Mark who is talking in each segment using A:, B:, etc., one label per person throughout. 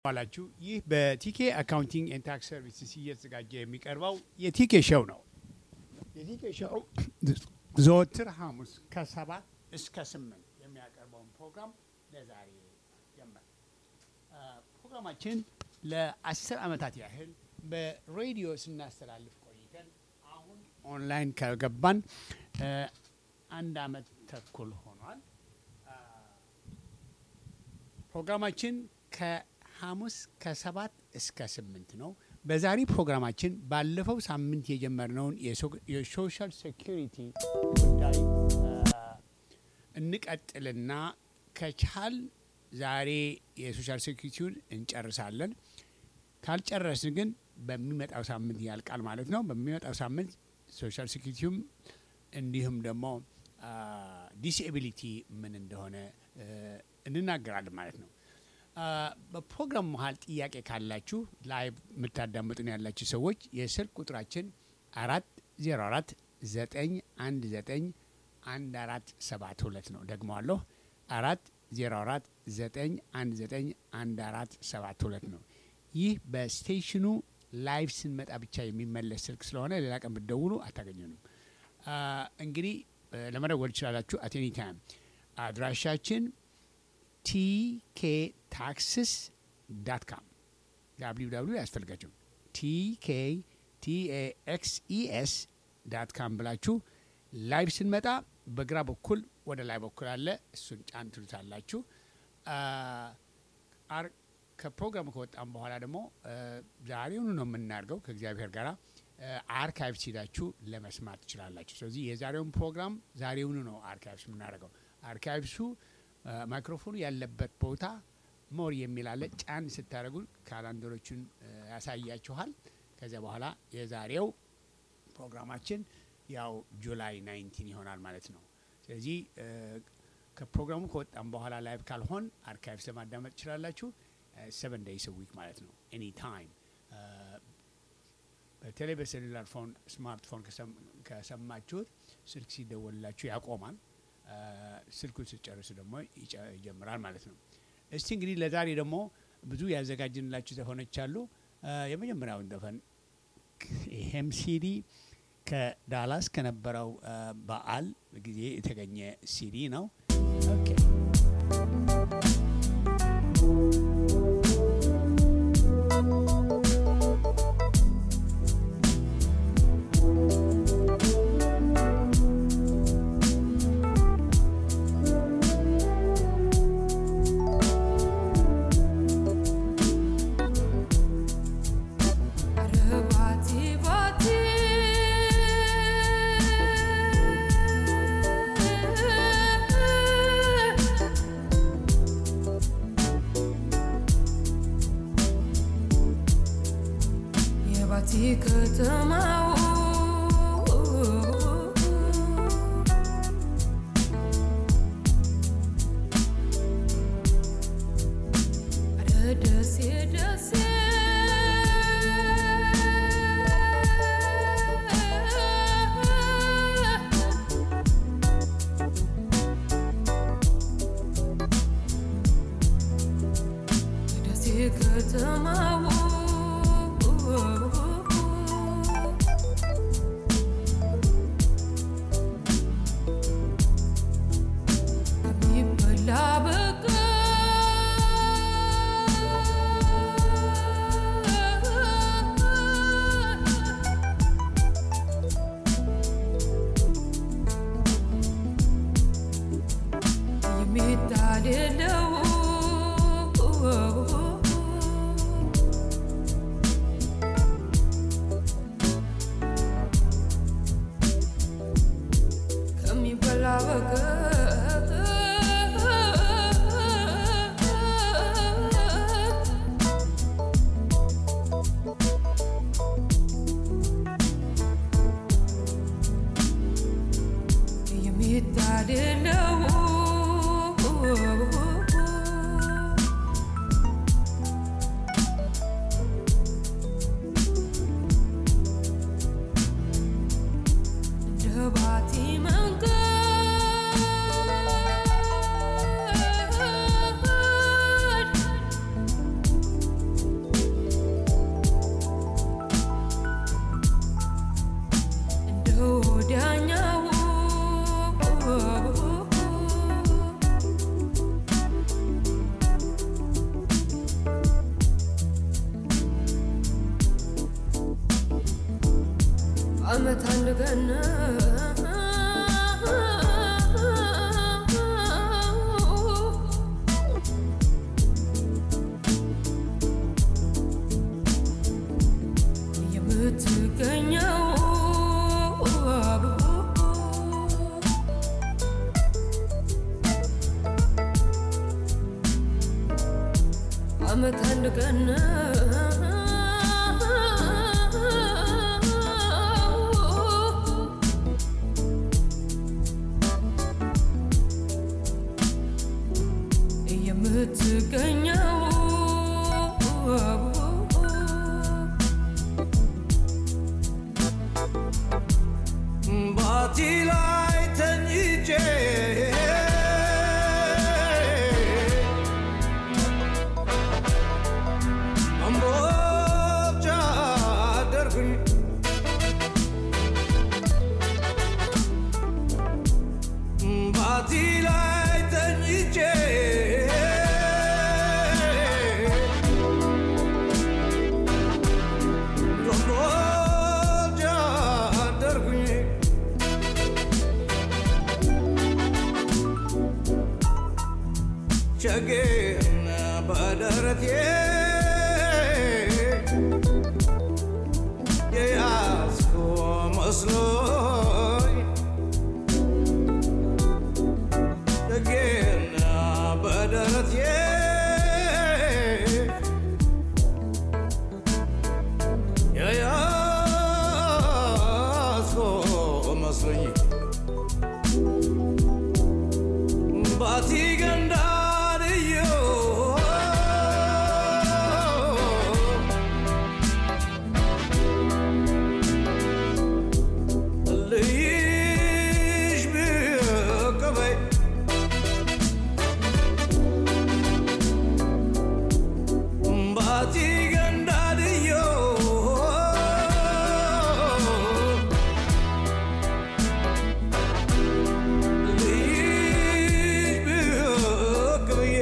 A: ዋላችሁ። ይህ በቲኬ አካውንቲንግ ኤንድ ታክስ ሰርቪስስ እየተዘጋጀ የሚቀርበው የቲኬ ሾው ነው። የቲኬ ሾው ዘወትር ሐሙስ ከሰባት እስከ ስምንት የሚያቀርበውን ፕሮግራም ለዛሬ ጀመር። ፕሮግራማችን ለአስር ዓመታት ያህል በሬዲዮ ስናስተላልፍ ቆይተን አሁን ኦንላይን ከገባን አንድ ዓመት ተኩል ሆኗል። ፕሮግራማችን ከሐሙስ ከሰባት እስከ ስምንት ነው። በዛሬ ፕሮግራማችን ባለፈው ሳምንት የጀመርነውን የሶሻል ሴኪሪቲ ጉዳይ እንቀጥልና ከቻል ዛሬ የሶሻል ሴኪሪቲውን እንጨርሳለን። ካልጨረስን ግን በሚመጣው ሳምንት ያልቃል ማለት ነው። በሚመጣው ሳምንት ሶሻል ሴኪሪቲውም እንዲሁም ደግሞ ዲስኤቢሊቲ ምን እንደሆነ እንናገራለን ማለት ነው። በፕሮግራም መሀል ጥያቄ ካላችሁ ላይቭ የምታዳምጡን ያላችሁ ሰዎች የስልክ ቁጥራችን አራት ዜሮ አራት ዘጠኝ አንድ ዘጠኝ አንድ አራት ሰባት ሁለት ነው። ደግመዋለሁ አራት ዜሮ አራት ዘጠኝ አንድ ዘጠኝ አንድ አራት ሰባት ሁለት ነው። ይህ በስቴሽኑ ላይቭ ስንመጣ ብቻ የሚመለስ ስልክ ስለሆነ ሌላ ቀን ብትደውሉ አታገኙንም። እንግዲህ ለመደወል ትችላላችሁ አቴኒ ታይም። አድራሻችን ቲኬ ታክስስ ዳት ካም ዳብሊው ዳብሊው ያስፈልጋቸው ቲኬ ቲኤኤክስኢኤስ ዳት ካም ብላችሁ ላይቭ ስንመጣ በግራ በኩል ወደ ላይ በኩል አለ። እሱን ጫን ትሉታላችሁ። ከፕሮግራሙ ከወጣም በኋላ ደግሞ ዛሬውኑ ነው የምናደርገው ከእግዚአብሔር ጋር አርካይቭ ሲዳችሁ ለመስማት ትችላላችሁ። ስለዚህ የዛሬውን ፕሮግራም ዛሬውኑ ነው አርካይቭስ የምናደርገው። አርካይቭሱ ማይክሮፎኑ ያለበት ቦታ ሞር የሚል አለ። ጫን ስታደርጉ ካላንደሮቹን ያሳያችኋል። ከዚያ በኋላ የዛሬው ፕሮግራማችን ያው ጁላይ ናይንቲን ይሆናል ማለት ነው። ስለዚህ ከፕሮግራሙ ከወጣም በኋላ ላይቭ ካልሆን አርካይቭስ ለማዳመጥ ትችላላችሁ። ሰቨን ዴይስ ዊክ ማለት ነው ኤኒ ታይም በተለይ በሴሉላር ፎን ስማርትፎን ከሰማችሁት ስልክ ሲደወልላችሁ ያቆማል። ስልኩን ስጨርሱ ደግሞ ይጀምራል ማለት ነው። እስቲ እንግዲህ ለዛሬ ደግሞ ብዙ ያዘጋጅንላችሁ ዘፈኖች አሉ። የመጀመሪያውን ዘፈን ይሄም ሲዲ ከዳላስ ከነበረው በዓል ጊዜ የተገኘ ሲዲ ነው። ኦኬ
B: የሚታደለው አመት አንድ ቀን የምትገኘው አመት አንድ ቀን የምትገኘው
C: ባቲ ላይ ተኝቼ እምቦጫ አደርኩኝ ባቲ ላይ ተኝቼ እምቦጫ አደርኩኝ ቸጌን በደረቴ የያዝኩ መስሎኝ ቸጌን በደረቴ የያዝኩ መስሎኝ ባቲ ገንዳርዮ ልይሽ ብቅበይ ባቲ ገንዳርዮ ልይሽ ብቅበይ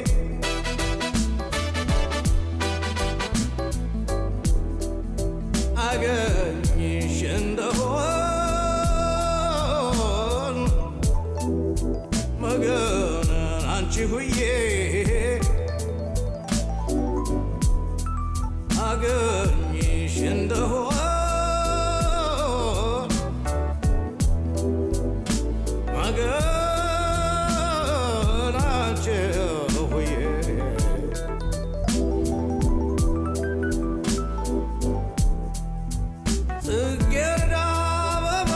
C: አገኝሽ እንደሆን መገንን አንቺ ሁዬ አገኝሽ እንደሆን መገን አንቺ ሁዬ ጽጌረዳ አበባ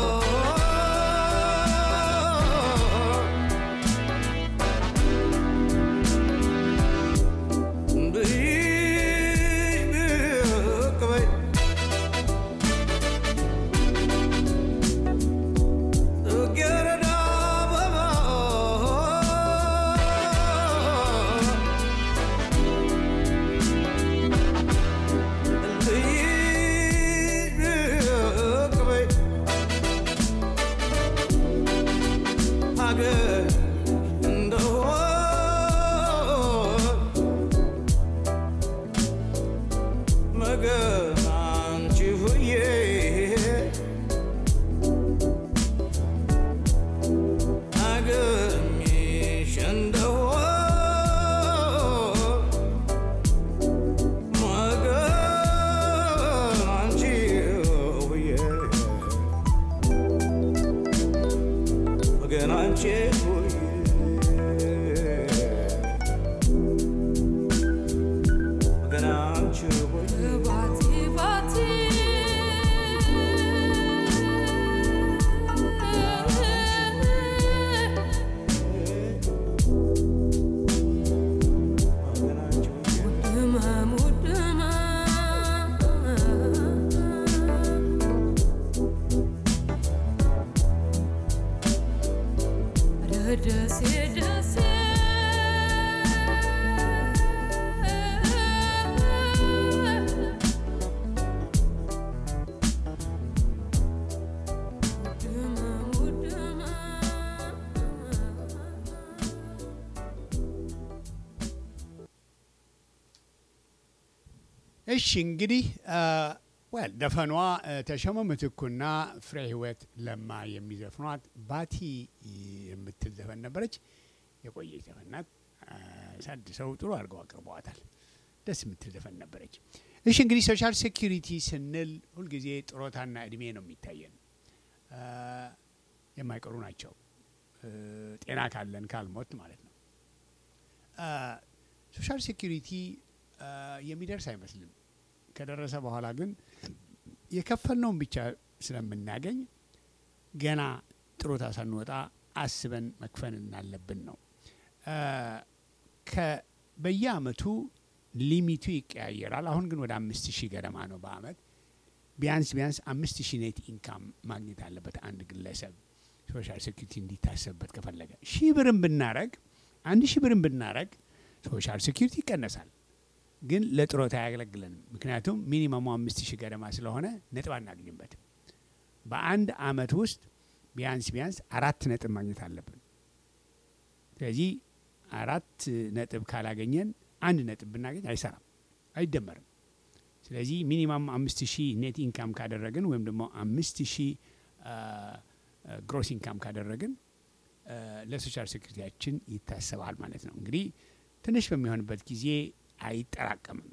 C: ብይሽ ብቅ በይ ጽጌረዳ አበባ ብይሽ ብቅ በይ ሀገር እንደሆን መገን አንቺ ሁዬ አገኝሽ እንደሆን መገን አንቺ ሁዬ መገን አንቺ ሁዬ መገን አንቺ ሁዬ
B: ባቲ ባቲ
C: መገን አንቺ ሁዬ
B: ድመም ድመም ደሴ ደሴ ድመም ድመም
A: እሺ እንግዲህ አ፣ ወል ደፈኗ እ፣ ተሾመ ምትኩና ፍሬ ህይወት ለማ የሚዘፍኗት ባቲ የምትል ዘፈን ነበረች። የቆየች ዘፈን ናት። ሳድሰው ጥሩ አድርገው አቅርበዋታል። ደስ የምትል ዘፈን ነበረች። እሺ እንግዲህ ሶሻል ሴኪሪቲ ስንል ሁልጊዜ ጥሮታና እድሜ ነው የሚታየን። እ፣ የማይቀሩ ናቸው እ፣ ጤና ካለን ካልሞት ማለት ነው። እ፣ ሶሻል ሴኪሪቲ እ፣ የሚደርስ አይመስልም። ከደረሰ በኋላ ግን የከፈልነውን ብቻ ስለምናገኝ ገና ጥሮታ ሳንወጣ አስበን መክፈል እናለብን ነው። እ፣ ከ- በየአመቱ ሊሚቱ ይቀያየራል። አሁን ግን ወደ አምስት ሺህ ገደማ ነው በአመት ቢያንስ ቢያንስ አምስት ሺህ ኔት ኢንካም ማግኘት አለበት አንድ ግለሰብ ሶሻል ሴኩሪቲ እንዲታሰብበት ከፈለገ ሺህ ብርን ብናረግ አንድ ሺህ ብርን ብናረግ ሶሻል ሴኩሪቲ ይቀነሳል፣ ግን ለጥሮታ አያገለግለንም። ምክንያቱም ሚኒመሙ አምስት ሺህ ገደማ ስለሆነ ነጥብ አናገኝበትም። በአንድ አመት ውስጥ ቢያንስ ቢያንስ አራት ነጥብ ማግኘት አለብን። ስለዚህ አራት ነጥብ ካላገኘን አንድ ነጥብ ብናገኝ አይሰራም፣ አይደመርም። ስለዚህ ሚኒማም አምስት ሺህ ኔት ኢንካም ካደረግን ወይም ደግሞ አምስት ሺህ ግሮስ ኢንካም ካደረግን አ፣ ለሶሻል ሴኩሪቲያችን ይታሰባል ማለት ነው። እንግዲህ ትንሽ በሚሆንበት ጊዜ አይጠራቀምም።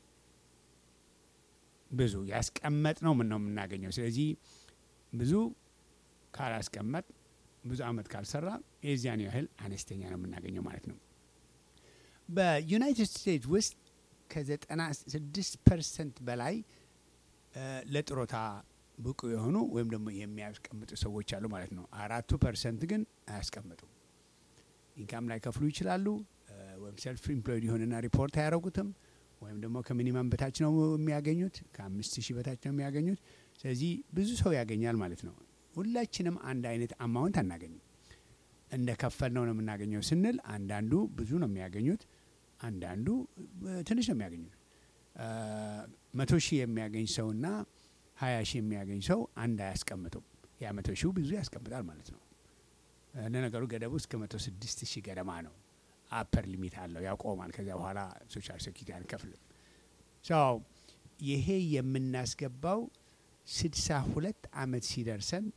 A: ብዙ ያስቀመጥ ነው ምን ነው የምናገኘው። ስለዚህ ብዙ ካላስቀመጥ ብዙ አመት ካልሰራ የዚያን ያህል አነስተኛ ነው የምናገኘው ማለት ነው። በዩናይትድ ስቴትስ ውስጥ ከዘጠና ስድስት ፐርሰንት በላይ እ፣ ለጥሮታ ብቁ የሆኑ ወይም ደግሞ የሚያስቀምጡ ሰዎች አሉ ማለት ነው። አራቱ ፐርሰንት ግን አያስቀምጡም። ኢንካም ላይ ከፍሉ ይችላሉ እ፣ ወይም ሰልፍ ኢምፕሎይድ የሆነና ሪፖርት አያደርጉትም ወይም ደግሞ ከሚኒመም በታች ነው የሚያገኙት፣ ከአምስት ሺህ በታች ነው የሚያገኙት። ስለዚህ ብዙ ሰው ያገኛል ማለት ነው። ሁላችንም አንድ አይነት አማውንት አናገኝም። እንደ ከፈል ነው ነው የምናገኘው ስንል አንዳንዱ ብዙ ነው የሚያገኙት፣ አንዳንዱ እ፣ ትንሽ ነው የሚያገኙት። እ፣ መቶ ሺህ የሚያገኝ ሰውና ሀያ ሺህ የሚያገኝ ሰው አንድ አያስቀምጡም። ያ መቶ ሺው ብዙ ያስቀምጣል ማለት ነው። እ፣ ለነገሩ ገደቡ እስከ መቶ ስድስት ሺህ ገደማ ነው። አፐር ሊሚት አለው ያቆማል። ከዚያ በኋላ ሶሻል ሴኪሪቲ አንከፍልም። ሰው ይሄ የምናስገባው ስድሳ ሁለት አመት ሲደርሰን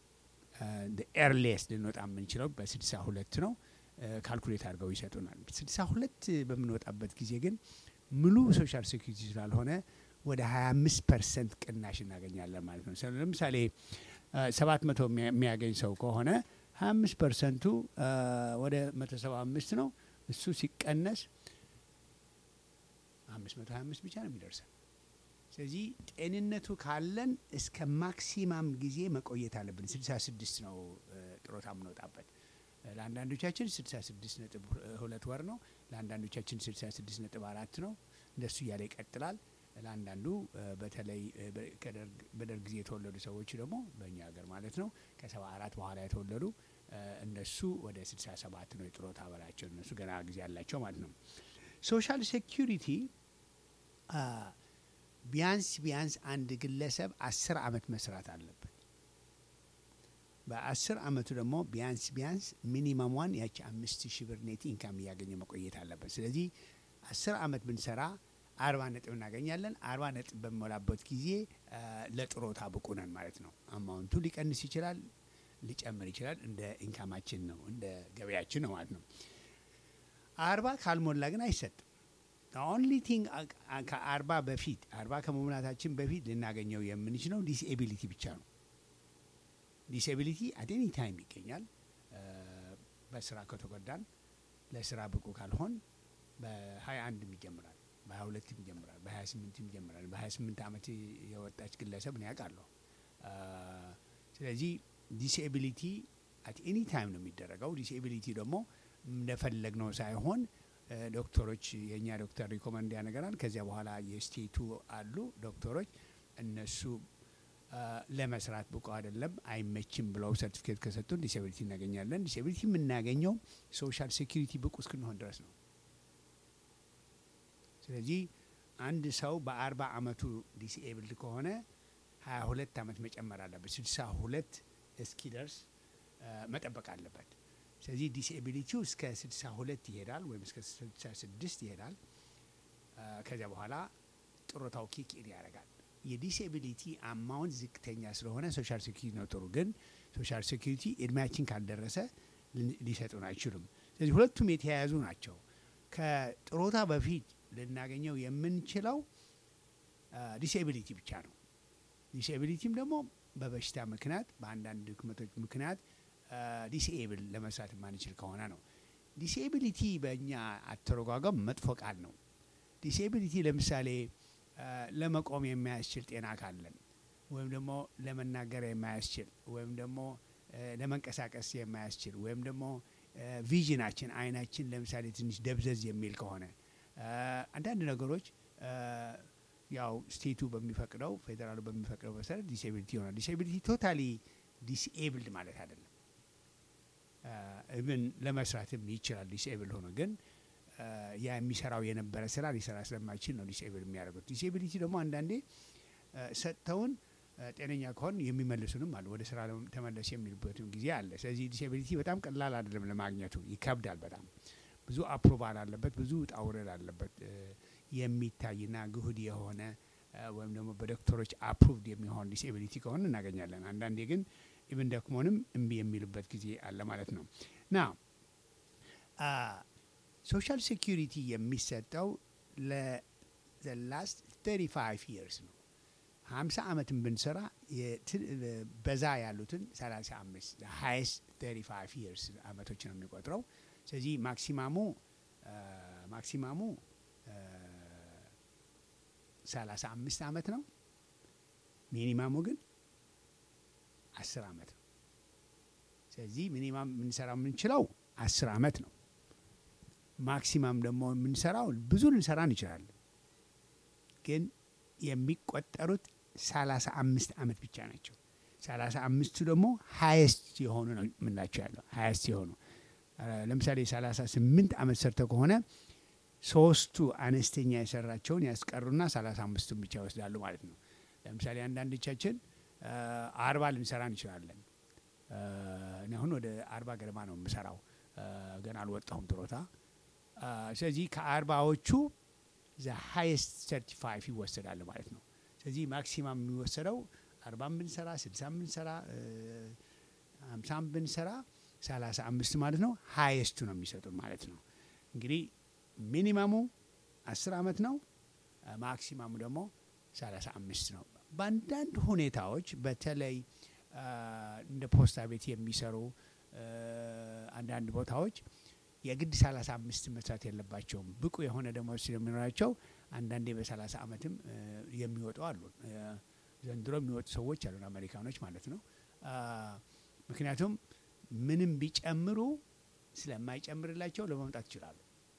A: ኤርሌስ ልንወጣ የምንችለው በስድሳ ሁለት ነው። ካልኩሌት አድርገው ይሰጡናል። ስድሳ ሁለት በምንወጣበት ጊዜ ግን ሙሉ ሶሻል ሴኩሪቲ ስላልሆነ ወደ ሀያ አምስት ፐርሰንት ቅናሽ እናገኛለን ማለት ነው። ስለ- ለምሳሌ ሰባት መቶ የሚያገኝ ሰው ከሆነ ሀያ አምስት ፐርሰንቱ ወደ መቶ ሰባ አምስት ነው። እሱ ሲቀነስ አምስት መቶ ሀያ አምስት ብቻ ነው የሚደርሰን። ስለዚህ ጤንነቱ ካለን እስከ ማክሲማም ጊዜ መቆየት አለብን። ስልሳ ስድስት ነው እ፣ ጥሮታ የምንወጣበት። እ፣ ለአንዳንዶቻችን ስልሳ ስድስት ነጥብ ሁ- ሁለት ወር ነው። ለአንዳንዶቻችን ስልሳ ስድስት ነጥብ አራት ነው። እንደሱ እያለ ይቀጥላል። ለአንዳንዱ እ፣ በተለይ እ፣ በ- ከደርግ- በደርግ ጊዜ የተወለዱ ሰዎች ደግሞ በእኛ ሀገር ማለት ነው ከሰባ አራት በኋላ የተወለዱ እ፣ እነሱ ወደ ስልሳ ሰባት ነው የጥሮታ በላቸው። እነሱ ገና ጊዜ ያላቸው ማለት ነው። ሶሻል ሴኪሪቲ አ፣ ቢያንስ ቢያንስ አንድ ግለሰብ አስር አመት መስራት አለበት። በአስር አመቱ ደግሞ ቢያንስ ቢያንስ ሚኒመሟን ያቺ አምስት ሺህ ብር ኔት ኢንካም እያገኘ መቆየት አለበት። ስለዚህ አስር አመት ብንሰራ አርባ ነጥብ እናገኛለን። አርባ ነጥብ በሚሞላበት ጊዜ አ፣ ለጥሮታ ብቁ ነን ማለት ነው። አማውንቱ ሊቀንስ ይችላል፣ ሊጨምር ይችላል። እንደ ኢንካማችን ነው፣ እንደ ገበያችን ነው ማለት ነው። አርባ ካልሞላ ግን አይሰጥም። ኦንሊ ቲንግ ከአርባ በፊት አርባ ከመሙላታችን በፊት ልናገኘው የምንችለው ዲስኤቢሊቲ ብቻ ነው። ዲስኤቢሊቲ አት ኤኒ ታይም ይገኛል። እ፣ በስራ ከተጎዳን ለስራ ብቁ ካልሆን በሀያ አንድም ይጀምራል፣ በሀያ ሁለትም ይጀምራል፣ በሀያ ስምንትም ይጀምራል። በሀያ ስምንት አመት የወጣች ግለሰብ ነው ያውቃለሁ። እ፣ ስለዚህ ዲስኤቢሊቲ አት ኤኒ ታይም ነው የሚደረገው። ዲስኤቢሊቲ ደግሞ እንደፈለግነው ሳይሆን እ፣ ዶክተሮች የእኛ ዶክተር ሪኮመንድ ያነገራል። ከዚያ በኋላ የስቴቱ አሉ ዶክተሮች እነሱ እ፣ ለመስራት ብቁ አይደለም አይመችም ብለው ሰርቲፊኬት ከሰጡን ዲስኤቢሊቲ እናገኛለን። ዲስኤቢሊቲ የምናገኘው ሶሻል ሴኪሪቲ ብቁ እስክንሆን ድረስ ነው። ስለዚህ አንድ ሰው በአርባ አመቱ ዲስኤብልድ ከሆነ ሀያ ሁለት አመት መጨመር አለበት። ስልሳ ሁለት እስኪደርስ እ፣ መጠበቅ አለበት። ስለዚህ ዲስኤቢሊቲው እስከ ስልሳ ሁለት ይሄዳል ወይም እስከ ስልሳ ስድስት ይሄዳል። እ፣ ከዚያ በኋላ ጥሮታው ኪክ ኢን ያደርጋል። የዲስኤቢሊቲ አማውንት ዝቅተኛ ስለሆነ ሶሻል ሴኪሪቲ ነው ጥሩ። ግን ሶሻል ሴኪሪቲ እድሜያችን ካልደረሰ ልን- ሊሰጡን አይችሉም። ስለዚህ ሁለቱም የተያያዙ ናቸው። ከጥሮታ በፊት ልናገኘው የምንችለው ዲስኤቢሊቲ ብቻ ነው። ዲስኤቢሊቲም ደግሞ በበሽታ ምክንያት በአንዳንድ ድክመቶች ምክንያት ዲስኤብል ለመስራት የማንችል ከሆነ ነው። ዲስኤቢሊቲ በእኛ አተረጓጓም መጥፎ ቃል ነው። ዲስኤቢሊቲ ለምሳሌ አ፣ ለመቆም የማያስችል ጤና ካለን ወይም ደግሞ ለመናገር የማያስችል ወይም ደግሞ አ፣ ለመንቀሳቀስ የማያስችል ወይም ደግሞ አ፣ ቪዥናችን አይናችን ለምሳሌ ትንሽ ደብዘዝ የሚል ከሆነ አ፣ አንዳንድ ነገሮች አ፣ ያው ስቴቱ በሚፈቅደው ፌዴራሉ በሚፈቅደው መሰረት ዲስኤቢሊቲ ይሆናል። ዲስኤቢሊቲ ቶታሊ ዲስኤብልድ ማለት አይደለም። ኢቭን ለመስራትም ይችላል ዲስኤብል ሆኖ ግን አ፣ ያ የሚሰራው የነበረ ስራ ሊሰራ ስለማይችል ነው ዲስኤብል የሚያደርጉት። ዲስኤቢሊቲ ደግሞ አንዳንዴ አ፣ ሰጥተውን አ፣ ጤነኛ ከሆን የሚመልሱንም አሉ ወደ ስራ ለመ- ተመለስ የሚሉበትም ጊዜ አለ። ስለዚህ ዲስኤቢሊቲ በጣም ቀላል አይደለም ለማግኘቱ፣ ይከብዳል በጣም ብዙ አፕሮቫል አለበት፣ ብዙ ውጣ ውረድ አለበት። እ፣ የሚታይና ግሁድ የሆነ እ፣ ወይም ደግሞ በዶክተሮች አፕሩቭድ የሚሆን ዲስኤቢሊቲ ከሆነ እናገኛለን። አንዳንዴ ግን ኢብን ደክሞንም እምቢ የሚሉበት ጊዜ አለ ማለት ነው ና ሶሻል ሴኪሪቲ የሚሰጠው ለላስት 35 ይርስ ነው። 50 ዓመትን ብንሰራ የት- በዛ ያሉትን 35 ሃይስት 35 ይርስ ዓመቶች ነው የሚቆጥረው። ስለዚህ ማክሲማሙ አ፣ ማክሲማሙ አ፣ 35 ዓመት ነው። ሚኒማሙ ግን 10 ዓመት ነው። ስለዚህ ሚኒማም የምንሰራው የምንችለው 10 ዓመት ነው። ማክሲማም ደግሞ የምንሰራው ብዙ ልንሰራ እንችላለን፣ ግን የሚቆጠሩት ሰላሳ አምስት ዓመት ብቻ ናቸው። ሰላሳ አምስቱ ደግሞ ሀየስት የሆኑ ነው የምንላቸው ያለው ሀየስት የሆኑ አ፣ ለምሳሌ ሰላሳ ስምንት ዓመት ሰርተው ከሆነ ሶስቱ አነስተኛ የሰራቸውን ያስቀሩና ሰላሳ አምስቱን ብቻ ይወስዳሉ ማለት ነው። ለምሳሌ አንዳንዶቻችን አ፣ አርባ ልንሰራ እንችላለን። አ፣ እኔ አሁን ወደ አርባ ገደማ ነው የምሰራው። አ፣ ገና አልወጣሁም ጥሮታ። አ፣ ስለዚህ ከአርባዎቹ ዘ ሃይስት ሰርቲ ፋይቭ ይወሰዳል ማለት ነው። ስለዚህ ማክሲማም የሚወሰደው አርባም ብንሰራ ስልሳም ብንሰራ እ፣ ሀምሳም ብንሰራ ሰላሳ አምስት ማለት ነው። ሀይስቱ ነው የሚሰጡን ማለት ነው። እንግዲህ ሚኒማሙ አስር ዓመት ነው። አ፣ ማክሲማሙ ደግሞ ሰላሳ አምስት ነው። በአንዳንድ ሁኔታዎች በተለይ አ፣ እንደ ፖስታ ቤት የሚሰሩ እ፣ አንዳንድ ቦታዎች የግድ ሰላሳ አምስት መስራት የለባቸውም። ብቁ የሆነ ደሞዝ ስለሚኖራቸው አንዳንዴ በሰላሳ ዓመትም እ፣ የሚወጡ አሉ። እ፣ ዘንድሮ የሚወጡ ሰዎች አሉን አሜሪካኖች ማለት ነው። አ፣ ምክንያቱም ምንም ቢጨምሩ ስለማይጨምርላቸው ለመምጣት ይችላሉ።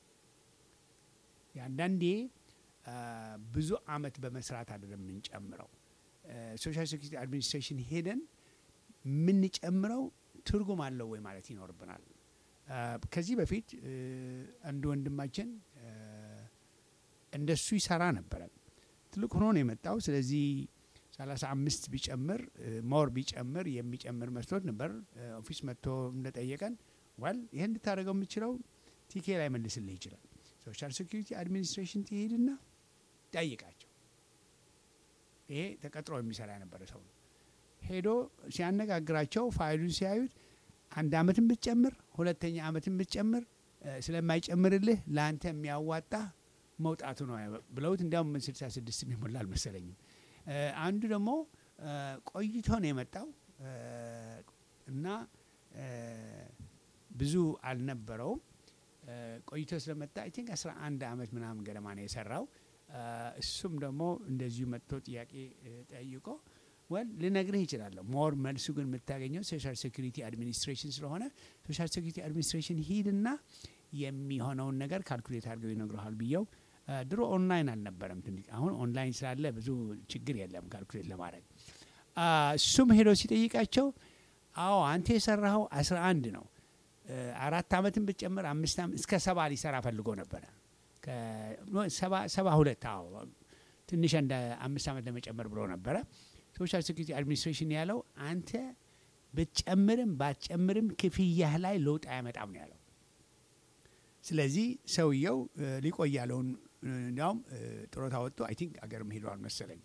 A: የአንዳንዴ አ፣ ብዙ አመት በመስራት አይደለም የምንጨምረው። ሶሻል ሴኩሪቲ አድሚኒስትሬሽን ሄደን የምንጨምረው ትርጉም አለው ወይ ማለት ይኖርብናል። አ፣ ከዚህ በፊት እ፣ አንድ ወንድማችን እ፣ እንደሱ ይሰራ ነበረ። ትልቅ ሆኖ ነው የመጣው። ስለዚህ ሰላሳ አምስት ቢጨምር ሞር ቢጨምር የሚጨምር መስሎት ነበር። እ፣ ኦፊስ መጥቶ እንደጠየቀን ዋል ይህን እንድታደርገው የምችለው ቲኬ ላይ መልስልህ ይችላል። ሶሻል ሴኩሪቲ አድሚኒስትሬሽን ትሄድና ጠይቃቸው። ይሄ ተቀጥሮ የሚሰራ የነበረ ሰው ነው። ሄዶ ሲያነጋግራቸው ፋይሉን ሲያዩት አንድ አመትን ብትጨምር ሁለተኛ አመትን ብትጨምር እ፣ ስለማይጨምርልህ ለአንተ የሚያዋጣ መውጣቱ ነው ብለውት እንዲያውም ስልሳ ስድስት የሚሞላ አልመሰለኝም። እ፣ አንዱ ደግሞ እ፣ ቆይቶ ነው የመጣው እ፣ እና እ፣ ብዙ አልነበረውም። እ፣ ቆይቶ ስለመጣ አይ ቲንክ አስራ አንድ አመት ምናምን ገደማ ነው የሰራው። እ፣ እሱም ደግሞ እንደዚሁ መጥቶ ጥያቄ እ፣ ጠይቆ ወል ልነግርህ ይችላለሁ። ሞር መልሱ ግን የምታገኘው ሶሻል ሴኩሪቲ አድሚኒስትሬሽን ስለሆነ ሶሻል ሴኩሪቲ አድሚኒስትሬሽን ሂድና የሚሆነውን ነገር ካልኩሌት አድርገው ይነግረሃል ብየው እ፣ ድሮ ኦንላይን አልነበረም ትንሽ አሁን ኦንላይን ስላለ ብዙ ችግር የለም ካልኩሌት ለማድረግ አ፣ እሱም ሄዶ ሲጠይቃቸው አዎ አንተ የሰራኸው አስራ አንድ ነው እ፣ አራት አመትን ብትጨምር አምስት አመት እስከ ሰባ ሊሰራ ፈልጎ ነበረ ከ- ኖ፣ ሰባ ሰባ ሁለት አዎ ትንሽ እንደ አምስት አመት ለመጨመር ብሎ ነበረ ሶሻል ሴኩሪቲ አድሚኒስትሬሽን ያለው አንተ ብትጨምርም ባትጨምርም ክፍያህ ላይ ለውጥ አያመጣም ነው ያለው ስለዚህ ሰውየው እ፣ ሊቆይ ያለውን እ፣ እንዲያውም እ፣ ጡረታ ወጥቶ አይ ቲንክ አገርም ሄደዋል መሰለኝ አ፣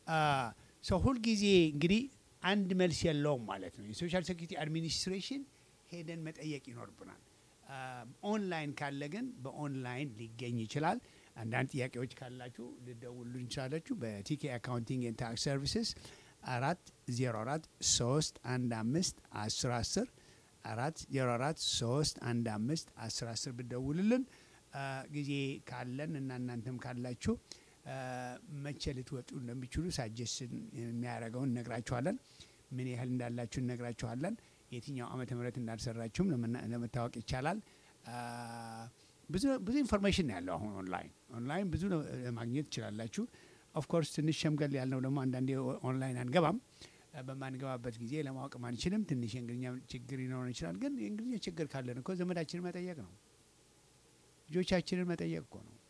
A: ሰው ሁልጊዜ እንግዲህ አንድ መልስ የለውም ማለት ነው። የሶሻል ሴኩሪቲ አድሚኒስትሬሽን ሄደን መጠየቅ ይኖርብናል። ኦንላይን ካለ ግን በኦንላይን ሊገኝ ይችላል። አንዳንድ ጥያቄዎች ካላችሁ ልደውሉ እንችላላችሁ። በቲኬ አካውንቲንግ ኤንድ ታክስ ሰርቪስስ አራት ዜሮ አራት ሶስት አንድ አምስት አስር አስር አራት ዜሮ አራት ሶስት አንድ አምስት አስር አስር ብደውልልን ጊዜ ካለን እና እናንተም ካላችሁ መቼ ልትወጡ እንደሚችሉ ሳጀስን የሚያደርገውን እነግራችኋለን። ምን ያህል እንዳላችሁ እነግራችኋለን። የትኛው ዓመተ ምህረት እንዳልሰራችሁም ለመታወቅ ይቻላል። ብዙ ብዙ ኢንፎርሜሽን ነው ያለው አሁን ኦንላይን ኦንላይን ብዙ ማግኘት ትችላላችሁ። ኦፍኮርስ ትንሽ ሸምገል ያልነው ደግሞ አንዳንዴ ኦንላይን አንገባም። በማንገባበት ጊዜ ለማወቅም አንችልም። ትንሽ የእንግሊዝኛ ችግር ሊኖረን ይችላል። ግን የእንግሊዝኛ ችግር ካለን እኮ ዘመዳችንን መጠየቅ ነው፣ ልጆቻችንን መጠየቅ እኮ ነው፣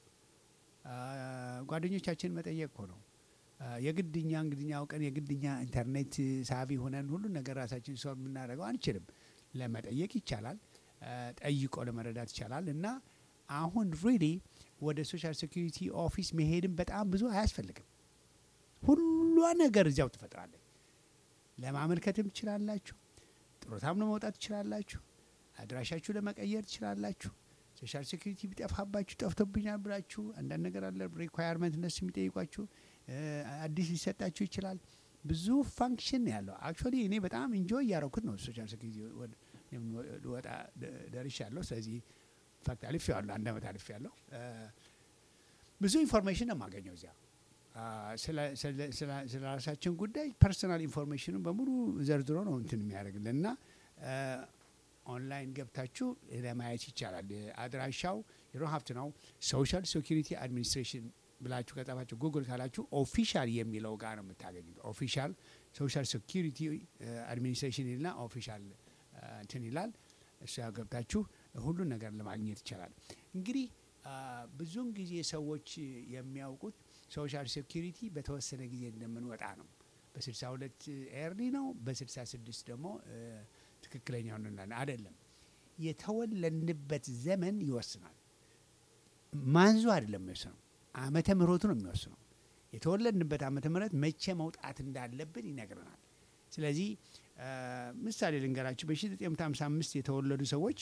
A: ጓደኞቻችንን መጠየቅ እኮ ነው። የግድኛ እንግሊዝኛ አውቀን የግድኛ ኢንተርኔት ሳቢ ሆነን ሁሉ ነገር ራሳችን ሰው የምናደርገው አንችልም። ለመጠየቅ ይቻላል፣ ጠይቆ ለመረዳት ይቻላል። እና አሁን ሪሊ ወደ ሶሻል ሴኩሪቲ ኦፊስ መሄድም በጣም ብዙ አያስፈልግም። ሁሏ ነገር እዚያው ትፈጥራለች። ለማመልከትም ትችላላችሁ። ጥሮታም ለመውጣት ትችላላችሁ። አድራሻችሁ ለመቀየር ትችላላችሁ። ሶሻል ሴኩሪቲ ቢጠፋባችሁ ጠፍቶብኛል ብላችሁ አንዳንድ ነገር አለ ሪኳየርመንት እነሱ የሚጠይቋችሁ አዲስ ሊሰጣችሁ ይችላል። ብዙ ፋንክሽን ነው ያለው። አክቹዋሊ እኔ በጣም ኢንጆይ እያረኩት ነው። ሶሻል ሴኩሪቲ ወጣ ደርሻ ያለሁ። ስለዚህ ኢንፋክት አልፌ ያለሁ አንድ አመት አልፌ ያለሁ። ብዙ ኢንፎርሜሽን ነው የማገኘው እዚያ ስለ ራሳችን ጉዳይ ፐርሰናል ኢንፎርሜሽኑን በሙሉ ዘርዝሮ ነው እንትን የሚያደርግልን እና ኦንላይን ገብታችሁ ለማየት ይቻላል። አድራሻው የሮ ሀብት ነው ሶሻል ሴኩሪቲ አድሚኒስትሬሽን ብላችሁ ከጻፋችሁ ጉግል ካላችሁ ኦፊሻል የሚለው ጋር ነው የምታገኙት። ኦፊሻል ሶሻል ሴኩሪቲ አድሚኒስትሬሽን ይልና ኦፊሻል እንትን ይላል። እሱ ያው ገብታችሁ ሁሉን ነገር ለማግኘት ይቻላል። እንግዲህ ብዙውን ጊዜ ሰዎች የሚያውቁት ሶሻል ሴኩሪቲ በተወሰነ ጊዜ እንደምንወጣ ነው። በስልሳ ሁለት ኤርሊ ነው፣ በስልሳ ስድስት ደግሞ ትክክለኛው እንላለን። አይደለም፣ የተወለድንበት ዘመን ይወስናል። ማንዙ አይደለም የሚወስነው፣ ዓመተ ምሕረቱ ነው የሚወስነው። የተወለድንበት ዓመተ ምሕረት መቼ መውጣት እንዳለብን ይነግረናል። ስለዚህ ምሳሌ ልንገራችሁ። በ1955 የተወለዱ ሰዎች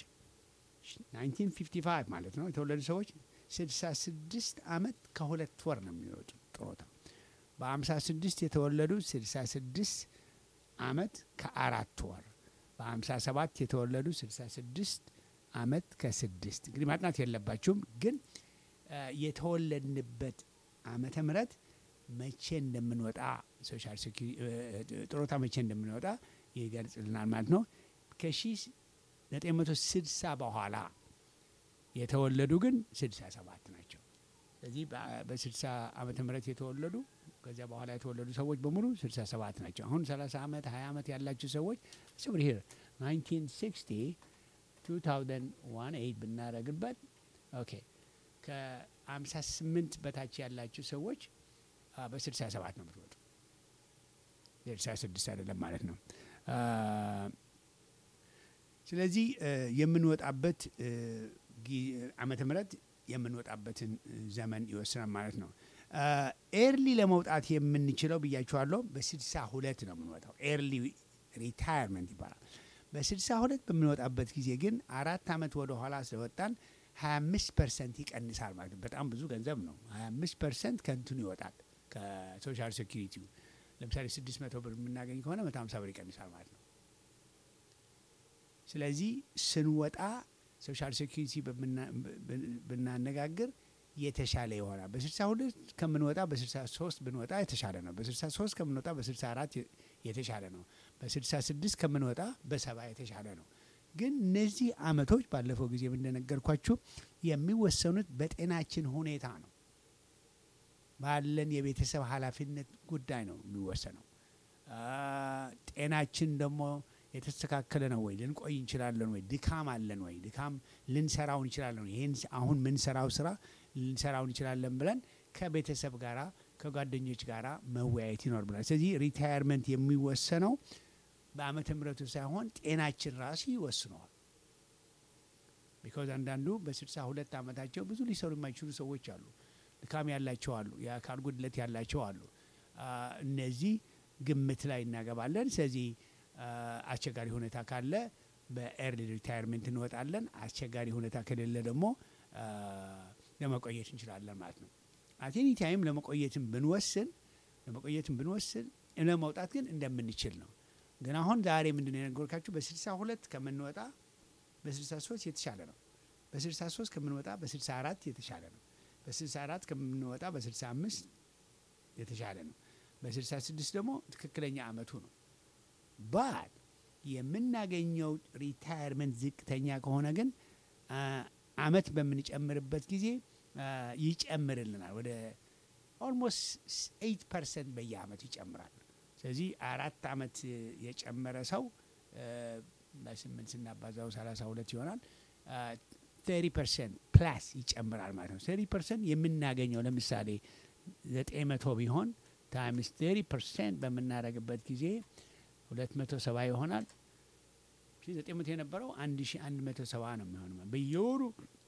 A: 1955 ማለት ነው የተወለዱ ሰዎች 66 ዓመት ከሁለት ወር ነው የሚወጡ ጥሮታ። በ56 የተወለዱ 66 ዓመት ከአራት ወር፣ በ57 የተወለዱ 66 ዓመት ከስድስት እንግዲህ ማጥናት የለባችሁም ግን የተወለድንበት ዓመተ ምሕረት መቼ እንደምንወጣ ሶሻል ጥሮታ መቼ እንደምንወጣ ይገልጽልናል ማለት ነው። ከ1960 በኋላ የተወለዱ ግን 67 ናቸው። ስለዚህ በ60 ዓመተ ምህረት የተወለዱ ከዚያ በኋላ የተወለዱ ሰዎች በሙሉ 67 ናቸው። አሁን 30 ዓመት 20 ዓመት ያላችሁ ሰዎች ስብር ሄር 1960 2018 ብናደረግበት ኦኬ ከ58 በታች ያላችሁ ሰዎች በ67 ነው የምትወጡ። 66 አይደለም ማለት ነው። ስለዚህ የምንወጣበት ዓመተ ምህረት የምንወጣበትን ዘመን ይወስናል ማለት ነው። ኤርሊ ለመውጣት የምንችለው ብያችኋለሁ፣ በስልሳ ሁለት ነው የምንወጣው። ኤርሊ ሪታየርመንት ይባላል። በስልሳ ሁለት በምንወጣበት ጊዜ ግን አራት ዓመት ወደ ኋላ ስለወጣን 25 ፐርሰንት ይቀንሳል ማለት ነው። በጣም ብዙ ገንዘብ ነው። 25 ፐርሰንት ከንቱን ይወጣል ከሶሻል ሴኩሪቲው። ለምሳሌ 600 ብር የምናገኝ ከሆነ 150 ብር ይቀንሳል ማለት ነው። ስለዚህ ስንወጣ ሶሻል ሴኩሪቲ ብናነጋግር የተሻለ ይሆናል። በ62 ከምንወጣ በ63 ብንወጣ የተሻለ ነው። በ63 ከምንወጣ በ64 የተሻለ ነው። በ66 ከምንወጣ በሰባ የተሻለ ነው። ግን እነዚህ አመቶች ባለፈው ጊዜ እንደነገርኳችሁ የሚወሰኑት በጤናችን ሁኔታ ነው። ባለን የቤተሰብ ኃላፊነት ጉዳይ ነው የሚወሰነው። ጤናችን ደግሞ የተስተካከለ ነው ወይ? ልንቆይ እንችላለን ወይ? ድካም አለን ወይ? ድካም ልንሰራው እንችላለን ወይ? ይህን አሁን ምንሰራው ስራ ልንሰራው እንችላለን ብለን ከቤተሰብ ጋራ ከጓደኞች ጋራ መወያየት ይኖርብናል። ስለዚህ ሪታየርመንት የሚወሰነው በአመተ ምሕረቱ ሳይሆን ጤናችን ራሱ ይወስነዋል። ቢካዝ አንዳንዱ በስልሳ ሁለት ዓመታቸው ብዙ ሊሰሩ የማይችሉ ሰዎች አሉ። ድካም ያላቸው አሉ። የአካል ጉድለት ያላቸው አሉ። አ፣ እነዚህ ግምት ላይ እናገባለን። ስለዚህ አ፣ አስቸጋሪ ሁኔታ ካለ በኤርሊ ሪታይርመንት እንወጣለን። አስቸጋሪ ሁኔታ ከሌለ ደግሞ አ፣ ለመቆየት እንችላለን ማለት ነው። አቴኒ ታይም ለመቆየትም ብንወስን ለመቆየትም ብንወስን ለመውጣት ግን እንደምንችል ነው። ግን አሁን ዛሬ ምንድን ነው የነገርኳችሁ በስልሳ ሁለት ከምንወጣ በስልሳ ሶስት የተሻለ ነው። በስልሳ ሶስት ከምንወጣ በስልሳ አራት የተሻለ ነው። በስልሳ አራት ከምንወጣ በስልሳ አምስት የተሻለ ነው። በስልሳ ስድስት ደግሞ ትክክለኛ አመቱ ነው። ባት የምናገኘው ሪታየርመንት ዝቅተኛ ከሆነ ግን አ፣ አመት በምንጨምርበት ጊዜ አ፣ ይጨምርልናል ወደ ኦልሞስት ኤይት ፐርሰንት በየአመቱ ይጨምራል። ስለዚህ አራት አመት የጨመረ ሰው አ፣ በስምንት ስናባዛው ሰላሳ ሁለት ይሆናል። ተሪ ፐርሰንት ፕላስ ይጨምራል ማለት ነው። ተሪ ፐርሰንት የምናገኘው ለምሳሌ ዘጠኝ መቶ ቢሆን ታይምስ ተሪ ፐርሰንት በምናደርግበት ጊዜ ሁለት መቶ ሰባ ይሆናል። ሺ ዘጠኝ መቶ የነበረው አንድ ሺ አንድ መቶ ሰባ ነው የሚሆነው በየወሩ